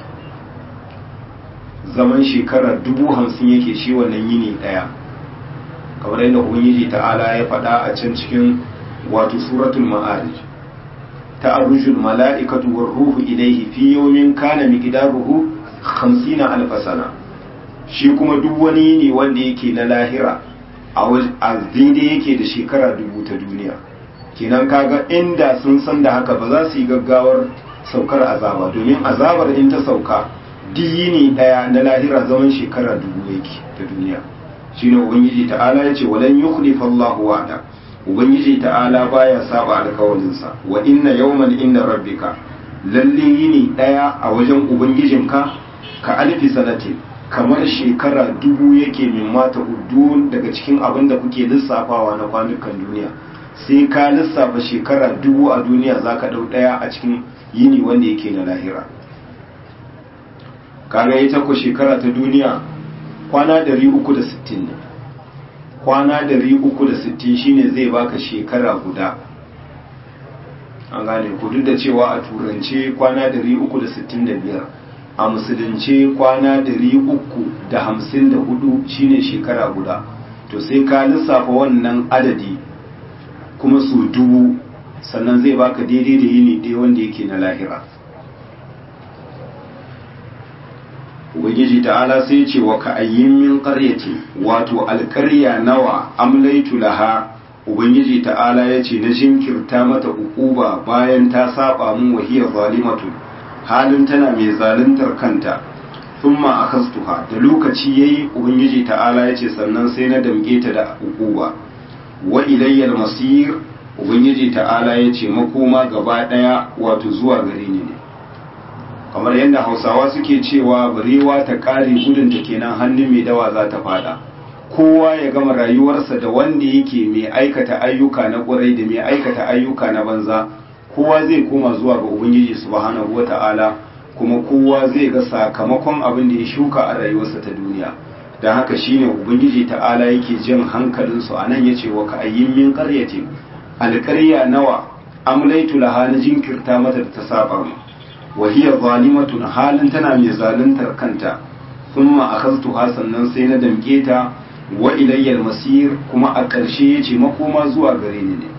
zaman shekara dubu hamsin yake shi wannan yini ɗaya kamar yadda ubangiji ta'ala ya faɗa a can cikin wato suratul ma'arij ta'arujul mala'ikatu war ruhu ilayhi fi yawmin kana miqdaruhu 50 alf sana shi kuma duk wani yini wanda yake na lahira a daidai yake da shekara dubu ta duniya kenan kaga inda sun san da haka ba za su yi gaggawar saukar azaba domin azabar in ta sauka diyini daya na lahira zaman shekara dubu yake ta duniya shine ubangiji ta'ala ya ce walan yukhlifa Allahu wa'ada ubangiji ta'ala baya saba alkawalinsa wa inna yawman inda rabbika lalle yini daya a wajen ubangijinka ka alfi sanatin kamar shekara dubu yake min mata udun daga cikin abin da kuke lissafawa na kwanukan duniya sai ka lissafa shekara dubu a duniya za ka ɗau ɗaya a cikin yini wanda yake na lahira kaga ita ku shekara ta duniya kwana 360 ne kwana 360 shine zai baka shekara guda an gane ku duk da cewa a turance kwana 365 a musulunce kwana 354 shine shekara guda to sai ka lissafa wannan adadi kuma su dubu sannan zai baka daidai da yini ɗaya wanda yake na lahira ubangiji ta'ala sai ce wa ka ayyin min qaryati wato alƙarya nawa amlaitu laha ubangiji ta'ala ya ce na jinkirta mata ukuba bayan ta saba mun wahiyar zalimatu halin tana mai zaluntar kanta thumma akastuha da lokaci yayi ubangiji ta'ala ya ce sannan sai na damge ta da ukuba wa ilayyal masir ubangiji ta'ala ya ce makoma gaba daya wato zuwa gare ni ne kamar yadda hausawa suke cewa barewa ta kare gudunta kenan hannun mai dawa za ta fada kowa ya gama rayuwarsa da wanda yake mai aikata ayyuka na ƙwarai da mai aikata ayyuka na banza kowa zai koma zuwa ga ubangiji subhanahu wata'ala kuma kowa zai ga sakamakon abin da ya shuka a rayuwarsa ta duniya don haka shine ubangiji ta'ala yake jin hankalinsu a nan ya ce wa ka ayyin min ƙaryatin alƙarya nawa amlaitu laha na jinkirta mata da ta saba mu wa hiya zalimatun halin tana mai zaluntar kanta thumma akhadtuha sannan sai na damke ta wa ilayyal masir kuma a ƙarshe yace makoma zuwa gare ni ne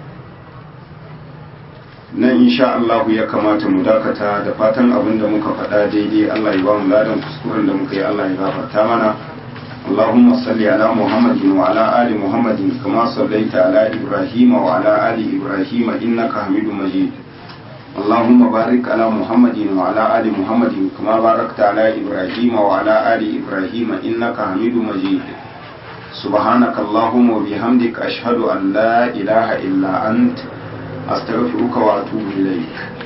nan insha Allah ya kamata mu dakata da fatan abin da muka faɗa daidai Allah ya ba mu ladan kuskuren da muka yi Allah ya gafarta mana اللهم صل على محمد وعلى آل محمد كما صليت على إبراهيم وعلى آل إبراهيم إنك حميد مجيد اللهم بارك على محمد وعلى آل محمد كما باركت على إبراهيم وعلى آل إبراهيم إنك حميد مجيد سبحانك اللهم وبحمدك أشهد أن لا إله إلا أنت أستغفرك وأتوب إليك